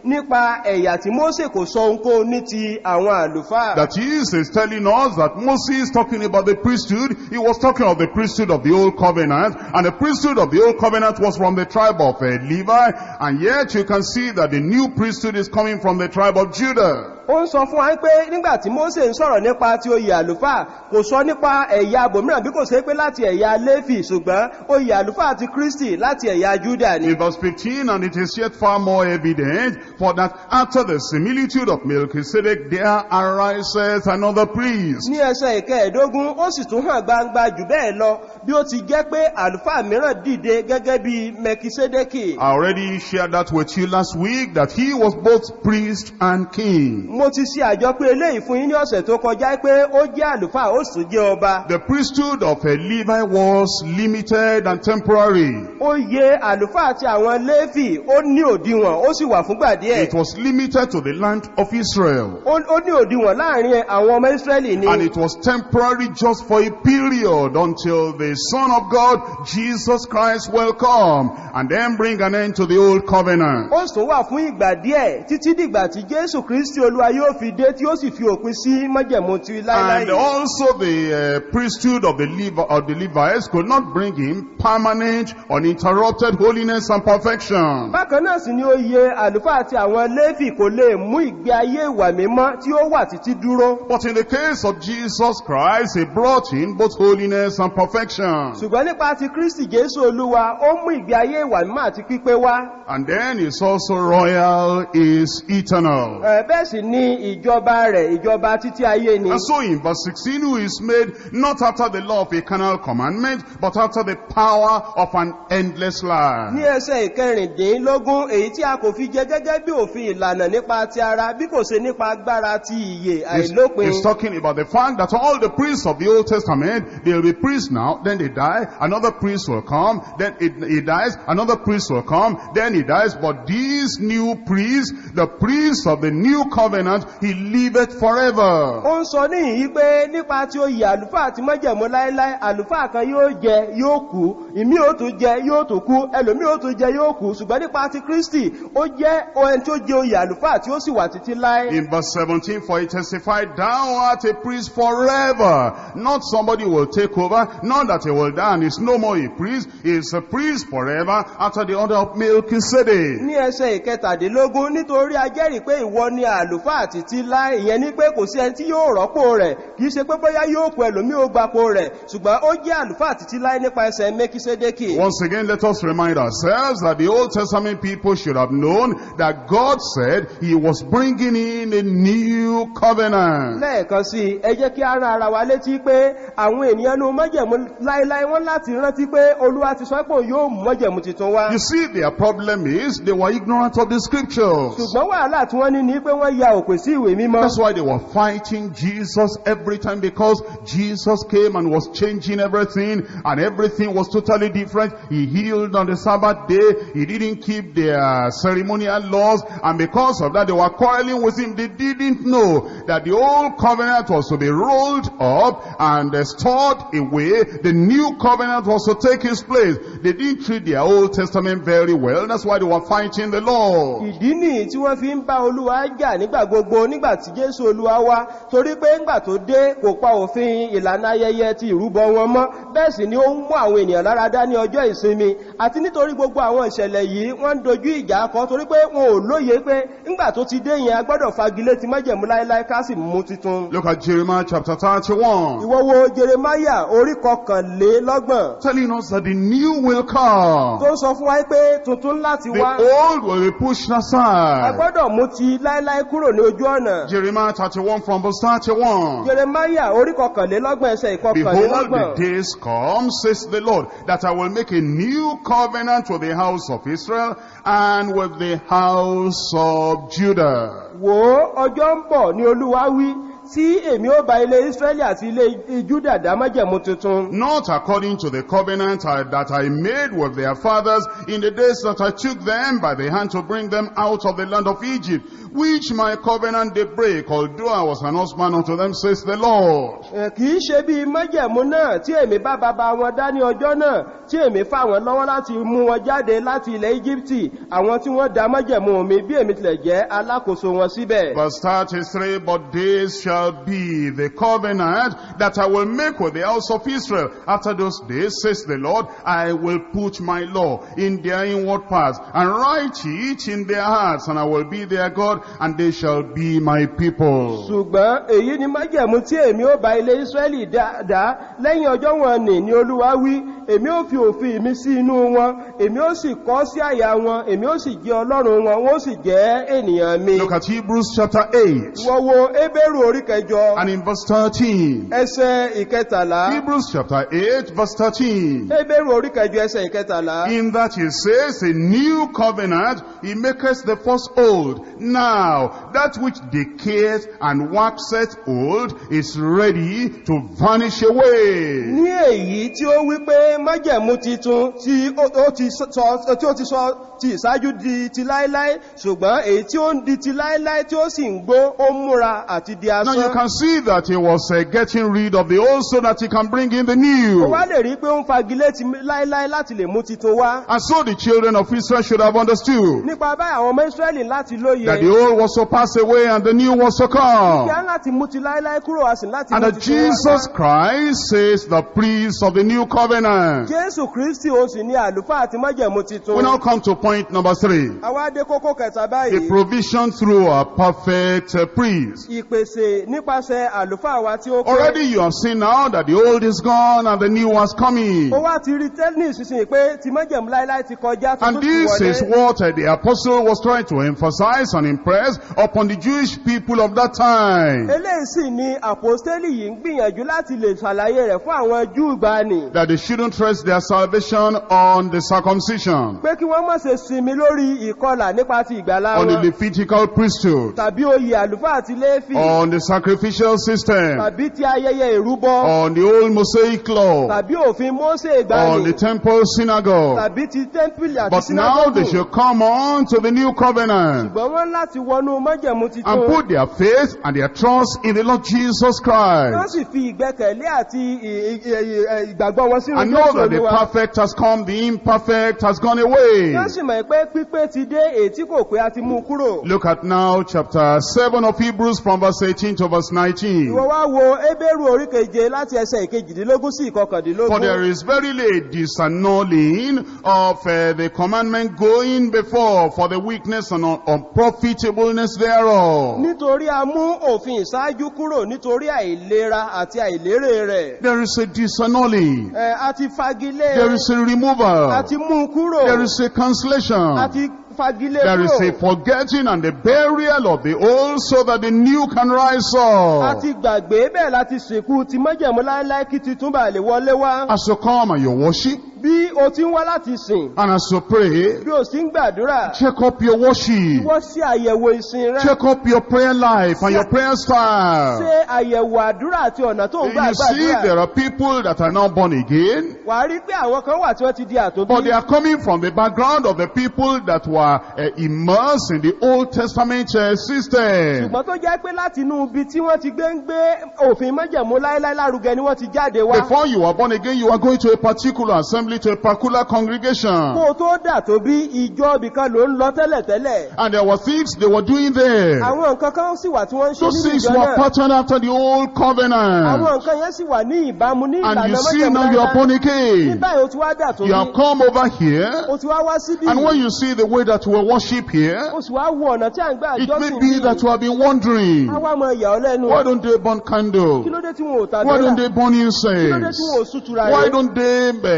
nípa ẹ̀yà tí mósè kò sọ ohunkóhun ní ti àwọn àlùfáà That is, is telling us that Moses talking about the priesthood, he was talking of the priesthood of the old covenant, and the priesthood of the old covenant was from the tribe of uh, Levi, and yet you can see that the new priesthood is coming from the tribe of Judah. ó ń sọ fún wa pé nígbà tí mósè ń sọ̀rọ̀ nípa ti oyè àlùfáà kò sọ nípa ẹ̀yà abòmíràn bí kò ṣe pé láti ẹ̀yà léfì ṣùgbọ́n oyè àlùfáà ti kristi láti ẹ̀yà júdà ni In verse 15, and it is yet far more evident, for that after the similitude of Melchizedek, there arises another priest. ní ẹsẹ̀ ìkẹẹ̀dógún ó sì tún hàn gbangba jù bẹ́ẹ̀ lọ bí ó ti jẹ́ pé àlùfáà mìíràn dìde gẹ́gẹ́ bí mẹkisédékì I already shared that with you last week, that he was both priest and king. mo ti ṣe àjọ pé eléyìí fún yín ní ọ̀sẹ̀ tó kọjá pé ó jẹ́ àlùfáà ó sì tún jẹ́ ọba The priesthood of a Levi was limited and temporary. oyè àlùfáà àti àwọn léfì ó ní òdiwọ̀n ó sì wà fúngbà díẹ̀ It was limited to the land of Israel. ó ó ní òdiwọ̀n láàrin àwọn ọmọ israẹli ni And it was temporary just for a period until the Son of God, Jesus Christ, will come and then bring an end to the old covenant. ó sì tún wà fún ìgbà díẹ̀ títí dìgbà tí jésù kristi olúwa yóò fi dé tí ó sì fi òpin sí májẹ̀mú ti láíláí And also the uh, priesthood of the, Levi, of the Levites could not bring him permanent, uninterrupted holiness and perfection. bákan náà sì ni oyè àlùfáà àti àwọn léfì kò lè mú ìgbé ayé ìwà mímọ́ tí ó wà títí dúró But in the case of Jesus Christ, he brought in both holiness and perfection. ṣùgbọ́n nípa ti kristi jésù olúwa ó mú ìgbé ayé ìwà mímọ́ àti pípé wá And then he's also royal, is eternal. Ẹ̀, bẹ́ẹ̀ sì ni ìjọba rẹ̀ ìjọba títí ayé ni And so in verse 16, who is made not after the law of a carnal commandment, but after the power of an endless ní life. ẹsẹ̀ ìkẹrìndínlógún èyí tí a kò fi jẹ gẹ́gẹ́ bí òfin ìlànà nípa ti ara bí kò ṣe nípa agbára ti ìyè He's, àìlópin he's talking about the fact that all the priests of the Old Testament, they'll be priests now, then they die, another priest will come, then it, he dies, another priest will come, then he dies. But these new priests, the priests of the new covenant, he liveth forever. ó ń sọ níhìn pé nípa tí ó yẹ àlùfáà àti mọ́jẹ̀mú láíláí àlùfáà kan yóò jẹ yóò kú ìmí ò tún jẹ yóò tún kú ẹlòmí ò tún jẹ yóò kú ṣùgbọ́n nípa ti kristi ó jẹ́ ohun tí ó jẹ oyè àlùfáà tí ó sì wà títí láé In verse 17, for he testified, Thou art a priest forever. Not somebody will take over, not that he will die and is no more a priest. He is a priest forever after the order of Melchizedek. ní ẹsẹ̀ ìkẹtàdínlógún nítorí a jẹ́rìí pé ìwọ ni àlùfáà títí láé ìyẹn ní pé kò sí ẹni tí yóò rọ́pò rẹ̀ kìí ṣe pé bóyá yóò kú ẹlòmí ó gbapò rẹ̀ ṣùgbọ́n ó jẹ́ àlùfáà títí láé nípa ẹsẹ̀ mẹ́kísédékì Once again, let us remind ourselves that the Old Testament people should have known that God said he was bringing in a new covenant. lẹ́ẹ̀kan sí i, ẹ jẹ́ kí a rán ara wa létí pé àwọn ènìyàn ní mọ́jẹ̀mú láíláí wọ́n láti rántí pé olúwa ti sọ pé òun yóò mú mọ́jẹ̀mú tuntun wá You see, their problem is they were ignorant of the scriptures. ṣùgbọ́n wàhálà tí wọ́n ní ní pé wọ́n ya òpè sí ìwé mímọ́ That's why they were fighting Jesus every time because Jesus came and was changing everything and everything was totally different. He healed on the Sabbath day. He didn't keep their ceremonial laws and because of that they were quarreling with him. They didn't know that the old covenant was to be rolled up and uh, stored away. The new covenant was to take its place. They didn't treat their Old Testament very well. That's why they were fighting the Lord. ìdí nìyí tí wọ́n fi ń bá olúwa jà nígbà gbogbo nígbà tí jésù olúwa wá torí pé ńgbà tó dé kò pa òfin ìlànà ayẹyẹ ti ìrúbọ wọn mọ́ bẹ́ẹ̀ sì ni ó ń mú àwọn ènìyàn lára dá ní ọjọ́ ìsinmi àti nítorí gbogbo àwọn ìṣẹ̀lẹ̀ yìí wọ́n ń dojú ìjà kọ torí pé wọn ò lóye pé ńgbà tó ti dé yẹn a gbọ́dọ̀ fagilé ti májẹ̀mú láéláé ká sì mú titun Look at Jeremiah chapter 31. ìwọ wo jeremaya orí kọkànlélọ́gbọ̀n telling us that the new will come. tó ń sọ fún wa pé tuntun láti The wá old will be pushed a aside. gbọ́dọ̀ mú ti láéláé kúrò ní ojú ọ̀nà Jeremiah 31 from verse 31. jeremaya orí kọkànlélọ́gbọ̀n ẹsẹ̀ Behold, ìkọkànlélọ́gbọ̀n the days come, says the Lord, that I will make a new covenant with the house of Israel and with the house of Judah. wò ó ọjọ́ ń bọ̀ ní olúwa wí tí èmi ó bá ilé israẹli àti ilé júdà dá májẹ̀mú tuntun Not according to the covenant I- that I made with their fathers in the days that I took them by the hand to bring them out of the land of Egypt, which my covenant they break, although I was an husband unto them, says the Lord. Ẹ̀, kì í ṣe bí májẹ̀mú náà tí èmi bá bàbá wọn dá ní ọjọ́ náà tí èmi fà wọ́n lọ́wọ́ láti mú wọn jáde láti ilẹ̀ íjíbítì àwọn tí wọ́n dá májẹ̀mú mi bí èmi tilẹ̀ jẹ́ alákòóso wọn síbẹ̀. Verse 33, But this shall be the covenant that I will make with the house of Israel. After those days, says the Lord, I will put my law in their inward parts and write it in their hearts, and I will be their God, and they shall be my people. ṣùgbọ́n èyí ni májẹ̀mú tí èmi ó bá ilé ísírẹ́lì dá dá lẹ́yìn ọjọ́ wọn nì ní olúwa wí èmi ó fi òfin mi sí inú wọn èmi ó sì kọ́ sí àyà wọn èmi ó sì jẹ́ ọlọ́run wọn wọ́n sì jẹ́ ènìyàn mi. Look at Hebrews chapter 8 wọ́n wo ébérù orí kẹjọ and in verse 13. ẹsẹ̀ ìkẹtàlá Hebrews chapter 8 verse 13. ébérù orí kẹjọ ẹsẹ̀ ìkẹtàlá. In that he says, a new covenant, he maketh the first old. Now, that which decayeth and waxeth old is ready to vanish away. ní èyí tí ó wí pé májẹ̀mú titun tí ó ó ti sọ tí ó ti sọ ti ìsáájú di ti láíláí ṣùgbọ́n èyí tí ó ń di ti láíláí tí ó sì ń gbó ó ń múra àti di Now you asán. can see that he was uh, getting rid of the old so that he can bring in the ó new. wá lè rí pé ó ń fagilé ti láíláí láti lè mú titun wá. And so the children of Israel should have understood nípa báyìí àwọn ọmọ israẹli láti lóye that the old was to pass away and the new was to kí come. á láti mú ti láíláí kúrò a sì láti And mú that titun wá. Jesus Christ says the priest of the new covenant. jésù kristi òun sì ní àlùfáà àti májẹ̀mú titun. We now come to point number three. àwa dé kókó kẹta The báyìí. provision through a perfect uh, priest. ìpèsè nípasẹ̀ àlùfáà wa tí ó pé. Already you have seen now that the old is gone and the new was coming. ó wá ti rí tẹ́lẹ̀ ìsinsìnyí pé ti májẹ̀mú láíláí ti kọjá And tuntun ti this is wọlé. what uh, the apostle was trying to emphasize and impress upon the Jewish people of that time. eléyìí sì ni àpòstélì yìí ń gbìyànjú láti lè ṣàlàyé rẹ̀ fún àwọn júù gbani. That they shouldn't rest their salvation on the circumcision, pé kí wọ́n má ṣe sinmi lórí ìkọlà nípa ti ìgbàlá on the wọn Levitical priesthood, tàbí oyè àlùfáà àti léfì on the sacrificial system, tàbí ti ayẹyẹ ìrúbọ on the old Mosaic law, tàbí òfin mósè on the ìgbàanì temple synagogue. tàbí ti tẹ́ḿpìlì àti But now they sinagogu should come on to the new covenant ṣùgbọ́n wọ́n láti wọnú májẹ̀mú and titun put their faith and their trust in the Lord Jesus wọ́n Christ. sì fi ìgbẹ́kẹ̀lé àti ì- ì- ì- ìgbàgbọ́ wọn sínú And know jésù that the olúwa perfect has come, the imperfect has gone away. wọ́n sì mọ̀ pé pípé ti dé èyí tí kò pé a ti mú kúrò Look at now chapter 7 of Hebrews from verse 18 to verse 19. ìwọ wá wo ébérù orí keje láti ẹsẹ̀ ìkejìdínlógún sí For there ìkọkàndínlógún is verily a disannulling of uh, the commandment going before for the weakness and un- unprofitableness thereof. nítorí a mú òfin ìṣáájú kúrò nítorí àìlera àti àìlérè rẹ̀ There is a disannulling. Ẹ, a ti fagilé There is a a removal. ti mú kúrò There is a a cancellation. ti fagilé There is a kúrò forgetting and the burial of the old so that the new can rise a up. ti gbàgbé bẹ́ẹ̀ láti sìnkú ti májẹ̀mú láéláé kí titun bá lè wọlé wá As you come and you worship bí o ti ń wá láti sìn and as you pray, bí o sì ń gbàdúrà check up your worship. wọ́n sí àyẹ̀wò ìsìn rẹ Check up your prayer life and your prayer style. ṣe àyẹ̀wò àdúrà àti ọ̀nà tó ń gbà You see, gbàdúrà there are people that are now born again, wà á rí pé àwọn kan wà tí wọ́n ti di àtòbí but they are coming from the background of the people that were uh, immersed in the Old Testament uh, system. ṣùgbọ́n tó jẹ́ pé láti inú ibi tí wọ́n ti gbé ń gbé òfin májẹ̀mú láéláé lárugẹ ni wọ́n ti jáde wá Before you were born again, you are going to a particular assembly, to a particular kó congregation. o tó dà tó bí ìjọ ibìkan ló ń lọ tẹ́lẹ̀tẹ́lẹ̀ And there were things they were doing there. àwọn nǹkan kan sì wà tí wọ́n ń ṣe Those nínú things ìjọ were náà patterned after the old àwọn covenant. nǹkan yẹn sì wà ní ìbámu ní And ìlànà you see májẹ̀mú now you are láéláé born ní again. báyìí o ti wá dà tó You have bí come over here. o ti wá wá síbí And when you see the way that we worship here, o sì wá wo ọ̀nà tí à ń gbà it may jọ́sìn be that you have been wondering, á wá mọ ìyà ọ́ lẹ́nu why don't they burn kí candle? ló dé tí wọn ò Why don't tàdúrà they burn kí ló dé tí wọn ò incense? sútura Why rẹ̀ don't they uh, bow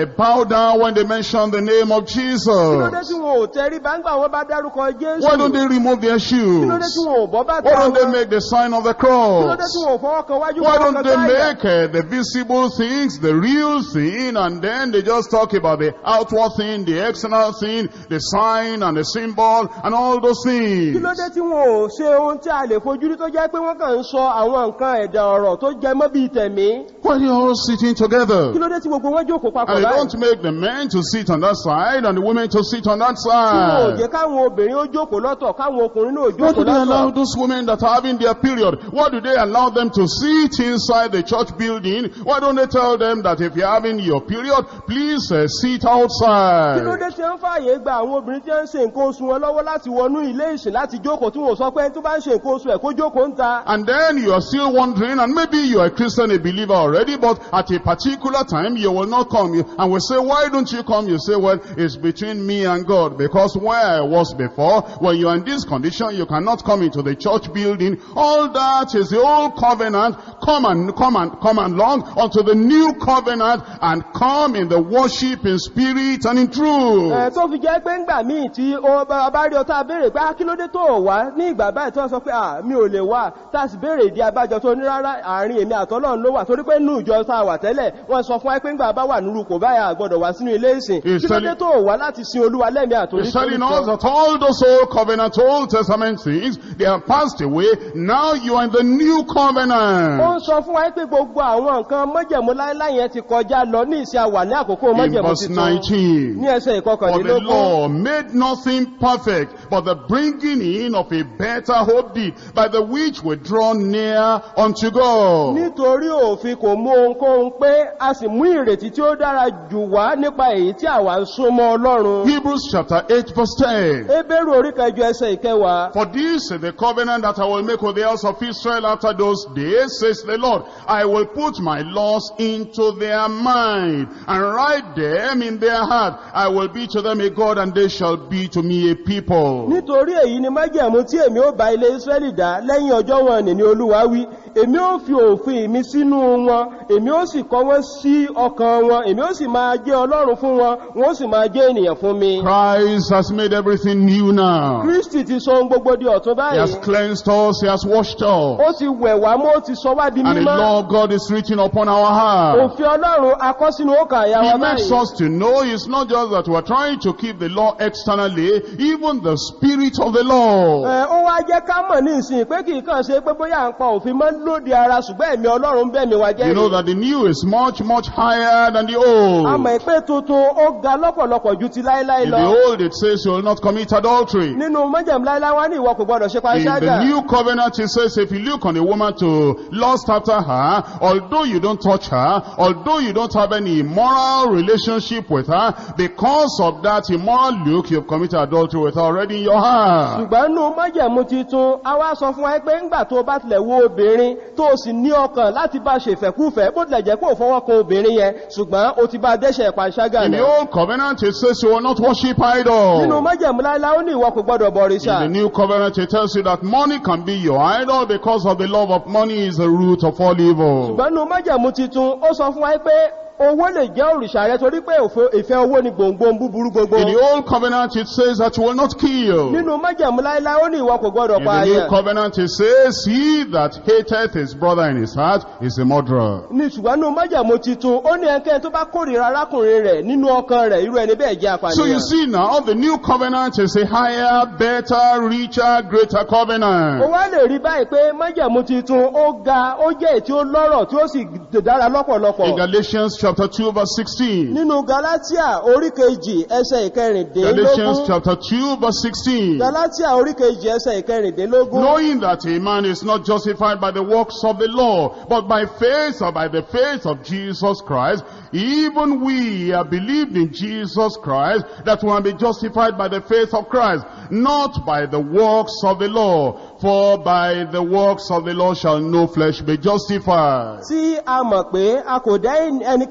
down when they mention the name of kí ló dé tí Jesus? wọn ò tẹrí bá ń gbà wọn bá dárúkọ jésù Why don't they remove their kí ló dé tí shoes? wọn ò bọ́ bàtà Why don't they wọn make the sign of the kí ló dé cross? tí wọn ò fọwọ́ kan wájú Why fọwọ́ don't kan they sáyà make uh, the visible things the real thing and then they just talk about the outward thing, the external thing, the sign and the symbol and all those kí things? ló dé tí wọn ò ṣe ohun tí a lè fojú rí tó jẹ́ pé wọ́n kàn ń sọ àwọn nǹkan ẹ̀dà ọ̀rọ̀ tó jẹ mọ́ bíi tẹ̀mí Why are they all sitting together? kí ló dé tí gbogbo wọn jókòó papọ̀ And they báyìí don't make the men to sit on that side and the women to sit on that tí wọn ò side. jẹ́ káwọn obìnrin ó jókòó lọ́tọ̀ káwọn ọkùnrin náà ó Why do jókòó they allow lọ́tọ̀ those women that are having their period? Why do they allow them to sit inside the church building? Why don't they tell them that if you're having your period, please uh, sit kí ló outside? dé tí wọ́n fààyè gba àwọn obìnrin tí wọ́n ń ṣe nǹkan oṣù wọn lọ́wọ́ láti wọnú ilé ìsìn láti jókòó tí wọ́n sọ pé ẹni tó bá ń ṣe nǹkan oṣù ẹ̀ kó jókòó ń ta And then you are still wondering, and maybe you are a Christian, a believer already, but at a particular time you will not come. You- And we say, why don't you come? You say, well, it's between me and God. Because where I was before, when you are in this condition, you cannot come into the church building. All that is the old covenant. Come and, come and, come along unto the new covenant and come in the worship in spirit and in truth. ẹ̀ tó fi jẹ́ pé ńgbà míì tí ó bá bá rí ọtá béèrè pé "Ah, kí ló dé tó ò wá ní ìgbà báyìí tó sọ pé à mi ò lè wá tá a sì béèrè ìdí abájọ tó ní rárá àárín èmi àtọ́lọ́run ló wà torí pé nù ìjọ tá a wà tẹ́lẹ̀ wọ́n sọ fún wa pé ńgbà bá wà nírú kò báyà gbọ́dọ̀ wá sínú ilé ìsìn He's kí ló dé telling- tó ò wá láti sin olúwa lẹ́mìí àtòrí He's telling us that all those old covenant, old testament things, they have passed away. Now you are in the new ó covenant. ń sọ fún wa pé gbogbo àwọn nǹkan mọ́jẹ̀mú láíláí yẹn ti kọjá lọ ní ìsìn àwà ní àkókò In mọ́jẹ̀mú verse titun 19. ní ẹsẹ̀ For the ìkọkànlélógún law made nothing perfect, but the bringing in of a better hope did, by the which we draw near unto God. nítorí òfin kò mú ohunkóhun pé a sì mú ìrètí tí ó dára jù wá nípa èyí tí àwa ń súnmọ́ ọlọ́run Hebrews chapter 8 verse 10. Hébérù orí kẹjọ ẹsẹ̀ ìkẹwàá. For this is the covenant that I will make with the house of Israel after those days, says the Lord. I will put my laws into their mind and write them in their heart. I will be to them a God and they shall be to me a people. Nítorí èyí ni májẹ̀mú tí èmi ó bá ilé Ísírẹ́lì dá lẹ́yìn ọjọ́ wọn nì ní Olúwa wí. Èmi ó fi òfin mi sínú wọn, èmi ó sì kọ wọ́n sí ọkàn wọn, èmi ó sì máa jẹ́ Ọlọ́run fún wọn, wọ́n ó sì máa jẹ́ ènìyàn fún mi. Christ has made everything new now. Kristi ti sọ ohun gbogbo di ọ̀tun He has báyìí. cleansed us, He has washed us. Ó ti wẹ̀ wá mọ́, ó ti sọ wá di And the mímọ́. law of God is written upon our heart. Òfin Ọlọ́run akọ́ sínú ọkàn àyà He wa makes báyìí. us to know it's not just that we're trying to keep the law externally, even the spirit of the law. Ẹ, Ó wá jẹ́ ká mọ̀ ní ìsìn pé kì í kàn ṣe pé bóyá à ń pa òfin mọ́ lóde ara ṣùgbọ́n ẹ̀mí Ọlọ́run bẹ̀ mí wá jẹ́ You know rí. that the new is much, much higher than the A old. mọ̀ pé tuntun ó ga lọ́pọ̀lọpọ̀ ju ti láíláí In lọ. the old it says you will not commit adultery. Nínú májẹ̀mú láíláí wá ní ìwọ kò gbọdọ̀ ṣe In the panṣágà. new covenant it says if you look on a woman to lust after her, although you don't touch her, although you don't have any immoral relationship with her, because of that immoral look you've committed adultery with her already in your heart. Ṣùgbọ́n nínú májẹ̀mú titun, a wá sọ fún wa pé ńgbà tó bá tilẹ̀ wo obìnrin tó o sì ní ọkàn láti bá ṣe ìfẹ́kúfẹ́ bó tilẹ̀ jẹ́ pé ò fọwọ́ kan obìnrin yẹn ṣùgbọ́n o ti bá dẹ́ṣẹ̀ panṣágà In the náà. old covenant it says you will not worship Nínú idols. májẹ̀mú láíláí ó ní ìwọ kò gbọdọ̀ bọ̀rìṣà. In the new covenant it tells you that money can be your idol because of the love of money is the root of all evil. Ṣùgbọ́n nínú májẹ̀mú titun, ó sọ fún wa pé owó lè jẹ́ òrìṣà rẹ torí pé òfo- ìfẹ́ owó ni gbòǹgbò búburú gbogbo. In the old covenant it says that you will not kill. Nínú májẹ̀mú láíláí ó ní ìwọ kò gbọdọ̀ In pa the new àyàn. covenant it says, He that hateth his brother in his heart is a murderer. ní ṣùgbọ́n nínú májẹ̀mú titun ó ní ẹnikẹ́ni tó bá kórìíra arákùnrin rẹ̀ nínú ọkàn rẹ̀ irú ẹni bẹ́ẹ̀ jẹ́ So you apànìyàn. see now, the new covenant is a higher, better, richer, greater ó covenant. wá lè rí báyìí pé májẹ̀mú titun ó ga ó jẹ́ èyí tí ó lọ́rọ̀ tí ó sì dára In lọ́pọ̀lọpọ̀. Galatians chapter 2 verse 16. nínú galatia orí kejì ẹsẹ̀ Galatians ìkẹrìndínlógún chapter 2 verse 16. galatia orí kejì ẹsẹ̀ ìkẹrìndínlógún Knowing that a man is not justified by the works of the law, but by faith or by the faith of Jesus Christ, even we have believed in Jesus Christ, that we will be justified by the faith of Christ, not by the works of the law. For by the works of the law shall no flesh be justified. tí a mọ̀ pé a kò dá ẹnikẹ́ni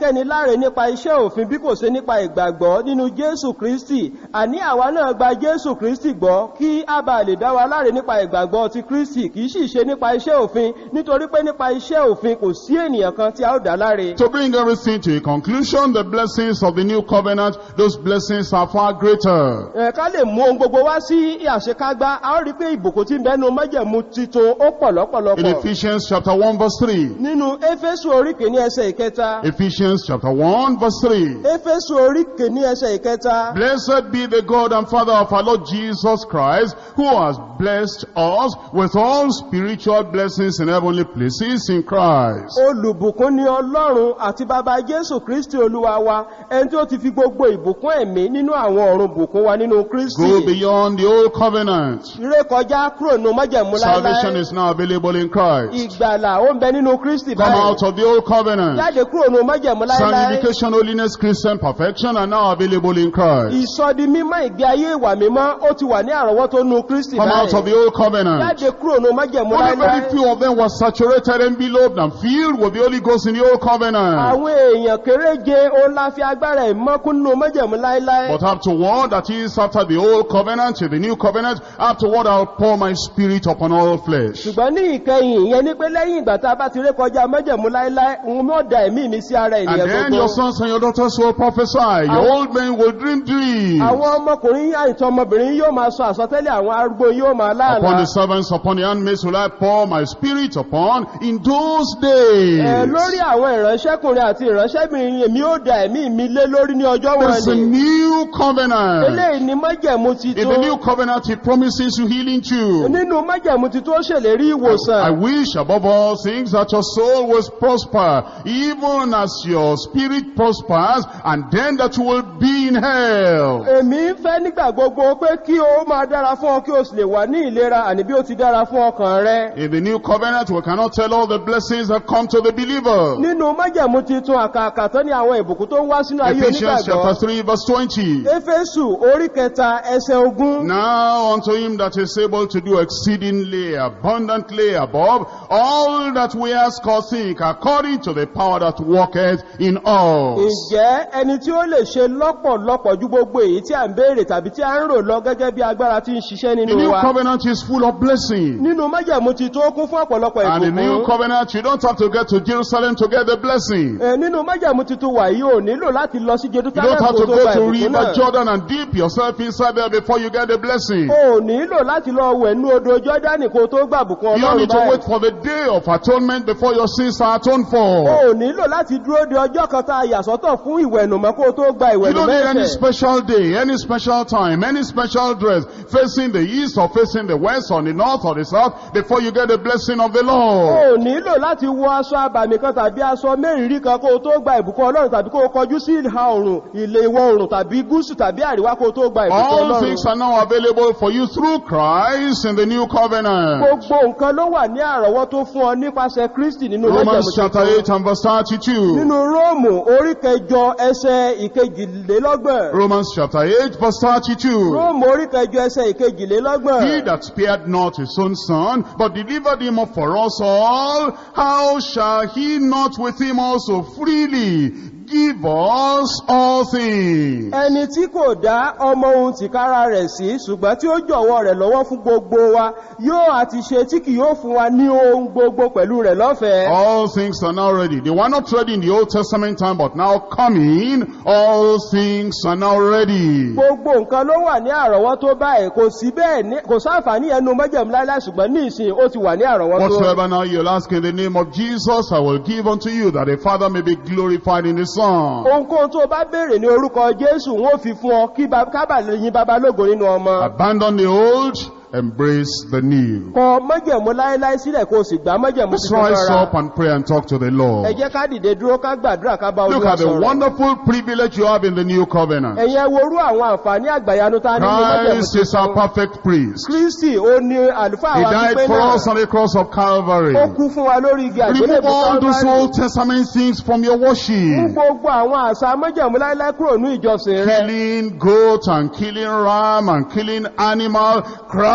ẹnikẹ́ni láre nípa iṣẹ́ òfin bí kò ṣe nípa ìgbàgbọ́ nínú jésù kristi àní àwa náà gba jésù kristi gbọ́ kí a bá lè dá wa láre nípa ìgbàgbọ́ ti kristi kì í sì ṣe nípa iṣẹ́ òfin nítorí pé nípa iṣẹ́ òfin kò sí ènìyàn kan tí a ó dá láre. To bring everything to a conclusion, the blessings of the new covenant, those blessings are far greater. Ẹ, ká lè mú ohun gbogbo wá sí àṣekágbá a ó rí pé ìbùkún tí ń bẹnu májẹ̀mú titun ó pọ̀ In lọ́pọ̀lọpọ̀ Ephesians chapter 1 verse 3. nínú éfésù orí kìíní ẹsẹ̀ ìkẹta Ephesians chapter 1 verse 3. éfésù orí kìíní ẹsẹ̀ ìkẹta Blessed be the God and Father of our Lord Jesus Christ, who has blessed us with all spiritual blessings in heavenly places in Christ. olùbùkún ni ọlọ́run àti bàbá jésù kristi olúwa wa ẹni tí ó ti fi gbogbo ìbùkún ẹ̀mí nínú àwọn ọ̀run bùkún wa nínú Go kristi beyond the old covenant. ré kọjá kúrò nínú májẹ̀mú Salvation láíláí is now available in Christ. ìgbàlà ó ń bẹ nínú kristi Come báyìí out of the old covenant. jáde kúrò nínú májẹ̀mú láíláí Sanctification, holiness, Christian perfection are now available in Christ. ìsọdi mímọ́ ìgbé ayé ìwà mímọ́ ó ti wà ní àrọ́wọ́tó nínú kristi Come out of báyìí the old covenant. jáde kúrò nínú májẹ̀mú Only very láíláí few of them were saturated, enveloped, and filled with the Holy Ghost in the old covenant. àwọn èèyàn kéréje ó la fi agbára ìmọ́kún nínú májẹ̀mú láíláí But afterward, that is after the old covenant, to the new covenant, afterward I'll pour my spirit upon all flesh. ṣùgbọ́n ní ìkẹyìn ìyẹn ní pé lẹ́yìn ìgbà tá a bá ti ré kọjá májẹ̀mú láíláí òun mọ́ da ẹ̀mí mi sí ara And ènìyàn then gbogbo your sons and your daughters will prophesy. Your old men will dream dreams. àwọn ọmọkùnrin àìtọ́ ọmọbìnrin yóò máa sọ àsọtẹ́lẹ̀ àwọn arúgbó yóò máa Upon láàlá the servants, upon the handmaids will I pour my spirit upon in those Ẹ, days. lórí àwọn ìránṣẹ́kùnrin àti ìránṣẹ́bìnrin èmi ó da ẹ̀mí mi lé lórí ní ọjọ́ There's a wọn ni new covenant. eléyìí ni májẹ̀mú In the titun new covenant, he promises you healing too. nínú májẹ̀mú titun ó ṣèlérí I ìwòsàn wish above all things that your soul will prosper, even as your spirit prospers, and then that you will be in hell. èmi ń fẹ́ nígbà gbogbo pé kí o máa dára fún ọ kí o sì lè wà ní ìlera àní bí ó ti dára fún ọkàn rẹ In the new covenant, we cannot tell all the blessings that come to the believer. nínú májẹ̀mú titun àkàkà tán ni àwọn ìbùkún tó ń wá sínú ayé Ephesians chapter onígbàgbọ́ 3 verse 20. éfésù orí kẹta ẹsẹ̀ ogún Now unto him that is able to do exceedingly abundantly above all that we ask or think according to the power that worketh in us. ǹjẹ́ ẹni tí ó lè ṣe lọ́pọ̀lọpọ̀ ju gbogbo èyí tí à ń béèrè tàbí tí à ń rò lọ gẹ́gẹ́ bí agbára tí ń ṣiṣẹ́ The nínú new wa covenant is full of blessing. nínú májẹ̀mú titun ó kún fún ọ̀pọ̀lọpọ̀ And the new ìbùkún covenant, you don't have to get to Jerusalem to get the blessing. Ẹ, nínú májẹ̀mú titun wà yìí ò nílò láti lọ sí You jerusalem don't have kó to tó go gba to ìbùkún River náà Jordan and dip yourself inside there before you get the blessing. o ò nílò láti lọ wẹ̀ nú odò jọ́dánì kó tó gbà bùkún You don't ọlọ́run need to wait báyìí for the day of atonement before your sins are atoned o for. ò nílò láti dúró de ọjọ́ kan tá a yà sọ́tọ̀ fún ìwẹ̀nùmọ́ kó tó gba You don't ìwẹ̀nùmọ́ need any ẹ̀ṣẹ̀ special day, any special time, any special dress, facing the east or facing the west or the north or the south before you get the blessing of the o Lord. ò nílò láti wọ aṣọ àbàmì kan tàbí aṣọ mẹ́rìnrí kan kó tó gba ìbùkún ọlọ́run tàbí kó kọjú sí ìhà oòrùn ilẹ̀ ìwọ̀ oòrùn tàbí gúúsù tàbí àríwá kó tó gba ìbùkún All ọlọ́run things are now available for you through Christ in the new covenant. gbogbo nǹkan ló wà ní àrọ́wọ́tó fún ọ nípasẹ̀ kristi nínú Romans májẹ̀mú chapter tuntun. 8 and verse 32. nínú róòmù orí kẹjọ ẹsẹ̀ ìkejìlélọ́gbọ̀n Romans chapter 8 verse 32. róòmù orí kẹjọ ẹsẹ̀ ìkejìlélọ́gbọ̀n He that spared not his own son, but delivered him up for us all, how shall he not with him also freely give us all things? ẹni tí kò dá ọmọ ohun tìkára rẹ̀ sí ṣùgbọ́n tí ó jọ̀wọ́ rẹ̀ lọ́wọ́ fún gbogbo wa yóò àti ṣe tí kì yóò fún wa ní ohun gbogbo pẹ̀lú rẹ̀ lọ́fẹ̀ẹ́ All things are now ready. They were not ready in the Old Testament time, but now coming, all things are now ready. gbogbo nǹkan ló wà ní àrọ́wọ́tó báyìí kò sí bẹ́ẹ̀ ní kò sáǹfààní ẹnu mọ́jẹ̀mú láíláí ṣùgbọ́n ní ìsìn ó ti wà ní àrọ́wọ́tó Whatsoever now you'll ask in the name of Jesus, I will give unto you, that the Father may be glorified in the Son. ohunkóhun tó o bá béèrè ní orúkọ jésù wọn ò fi fún ọ kí ba- kábà lè yin babalógo nínú ọmọ Abandon the old, embrace the new. kọ mọ́jẹ̀mú láíláí sílẹ̀ kó o sì gbá mọ́jẹ̀mú Let's tuntun rise lọ́ra up and pray and talk to the ẹ Lord. jẹ́ ká dìde dúró ká gbàdúrà ká bá Look olúwa at the sọ̀rọ̀ wonderful privilege you have in the new covenant. ẹ̀yin ẹ worú àwọn àǹfààní àgbàyanu tá a ní ní mọ́jẹ̀mú Christ is our tuntun perfect priest. kristi ó ní àlùfáà He wa died pípé for náà us on the cross of Calvary. ó kú fún wa lórí igi Remove àgbélébùú all those Calvary. Old Testament things from your mú worship. gbogbo àwọn àṣà mọ́jẹ̀mú láíláí kúrò ní ìjọsìn rẹ Killing goat and killing ram and killing animal.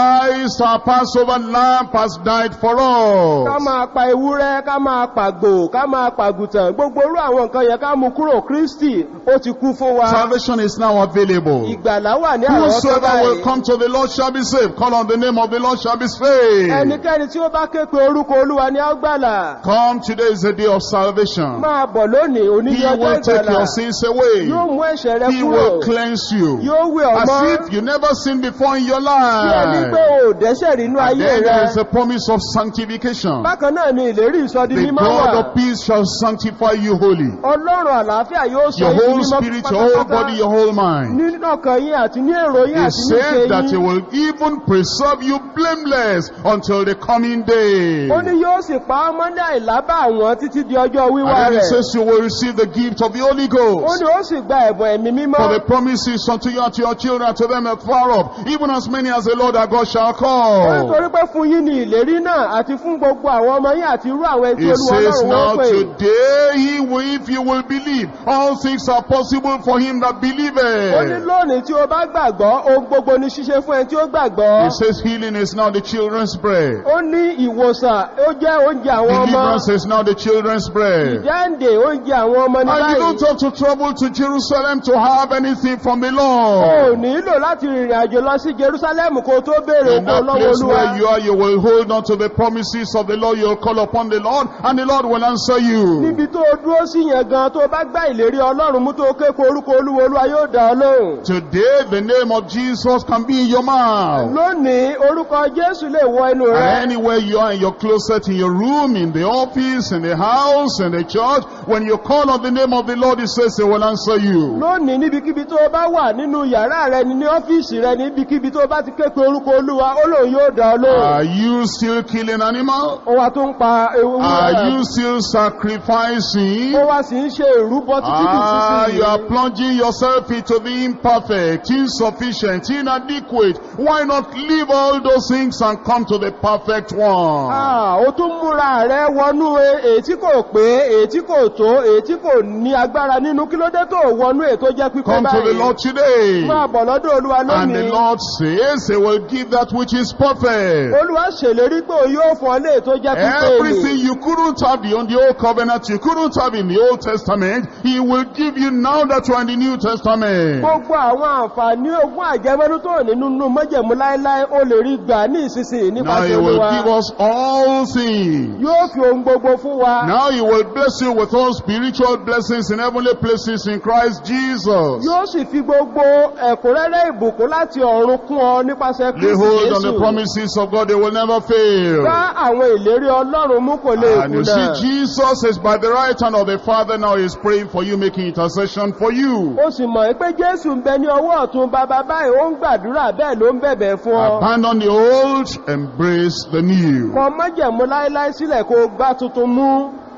Christ, our Passover lamb, has died for ká us. máa pa ewúrẹ́ ká máa pàgbò ká máa pàgùtàn gbogbo orú àwọn nǹkan yẹn ká mú kúrò kristi ó ti kú fún wa Salvation is now available. ìgbàlá wà ní àwọn ọ̀tọ́ Whosoever will báyìí come to the Lord shall be saved. Call on the name of the Lord shall be saved. ẹnikẹ́ni tí ó bá ké pe orúkọ olúwa ni á gbàlà Come, today is the day of salvation. máa bọ̀ lónìí He oníyẹ ọjọ́ will take ìgbàlà your sins away. yóò mú ẹ̀ṣẹ̀ rẹ He kúrò will cleanse you. yóò wẹ̀ ọ́ As mọ́ if you never sinned before in your bí ẹni pé life. o ò dẹ́ṣẹ̀ rí inú And ayé then there is rẹ a promise of sanctification. bákan náà ni ìlérí ìsọdi The mímọ́ God wà of peace shall sanctify you wholly. ọlọ́run àlàáfíà yóò sọ Your yín di whole mímọ́ spirit, your whole body, pátápátá your whole mind. nínú ọkàn yín àti ní èrò yín He àti ní ìṣe said that he yín will even preserve you blameless until the coming day. ó ní yóò sì pa ọmọ ní àìlábà àwọn títí di ọjọ́ wíwá And then he rẹ̀ says you will receive the gift of the Holy ó Ghost. ní ó sì gba ẹ̀bùn ẹ̀mí mímọ́ For the promises unto you and to your children, to them that far off, even as many as the Lord our God shall ó call. nítorí pé fún yín ní ìlérí náà àti fún gbogbo àwọn ọmọ yín àti irú àwọn ẹtí He olúwa says ọlọ́run now wọ́n pè today, he will, if you will believe, all things are possible for him that ó ní believeth. lónìí tí o bá gbàgbọ́ ohun gbogbo ní ṣíṣe fún ẹ tí ó gbàgbọ́ He says healing is now the children's bread. ó ní ìwòsàn ó jẹ́ oúnjẹ àwọn ọmọ Deliverance is now the children's bread. ìdáǹdè oúnjẹ àwọn ọmọ ní And you báyìí don't have to travel to Jerusalem to have anything from the o Lord. nílò láti rìnrìn àjò lọ sí jerusalem kó tó béèrè In oko that lọ́wọ́ place olúwa where you are, you will hold on to the promises of the Lord. You'll call upon the Lord, and the Lord will answer you. níbi tó o dúró sí yẹn gan tó o bá gbá ìlérí ọlọ́run mú tó o kéko orúkọ olúwa olúwa yóò dá ọ lóhùn Today, the name of Jesus can be in your mouth. lónìí orúkọ jésù lè wọ inú rẹ And anywhere you are, in your closet, in your room, in the office, in the house, in the church, when you call on the name of the Lord, He says He will answer you. lónìí níbikíbi tó o bá wà nínú yàrá rẹ ní ní ọ́fíìsì rẹ níbikíbi tó o bá ti kéko orúkọ olúwa ó lóun yóò dá ọ lóhùn Are you still killing animals? ó wá tó ń pa ewu Are you still sacrificing? ó wá sì ń ṣe ìrúbọ títí di Ah, you are sísìn plunging yourself into the imperfect, insufficient, inadequate. Why not leave all those things and come to the perfect one? ó tún múra rẹ wọnú e- èyí tí kò pé èyí tí kò tó èyí tí kò ní agbára nínú kí ló dé tó wọnú èyí tó jẹ́ pípé Come to the báyìí Lord today. máa bọ̀ lọ́dọ̀ olúwa And the lónìí Lord says He will give that which is perfect. olúwa ṣèlérí pé òun yóò fún ọ lé èyí tó jẹ́ pípé Everything ni you couldn't have in the old covenant, you couldn't have in the Old Testament, He will give you now that you are in the New Testament. gbogbo àwọn àǹfààní ogún àjẹmọ́nú tó ní nínú mọ́jẹ̀mú láéláé ó lè rí gbà ní ìsinsìnyí Now nípasẹ̀ He will olúwa give us all things. yóò fi ohun gbogbo fún wa Now He will bless you with all spiritual blessings in heavenly places in Christ Jesus. yóò sì fi gbogbo ẹ̀kúnrẹ́rẹ́ ìbùkún láti ọ̀run kún ọ nípasẹ̀ Lay kristi hold on the jésù promises of God, they will never fail. bá àwọn ìlérí ọlọ́run mú kò lè And you kùnà see, Jesus is by the right hand of the Father now is praying for you, making intercession for you. ó sì mọ̀ pé jésù ń bẹ ní ọwọ́ ọ̀tún bàbá báyìí ó ń gbàdúrà bẹ́ẹ̀ ló ń bẹ̀bẹ̀ fún ọ Abandon the old, embrace the new. kọ mọ́jẹ̀mú láéláé sílẹ̀ kó o gbá tuntun mú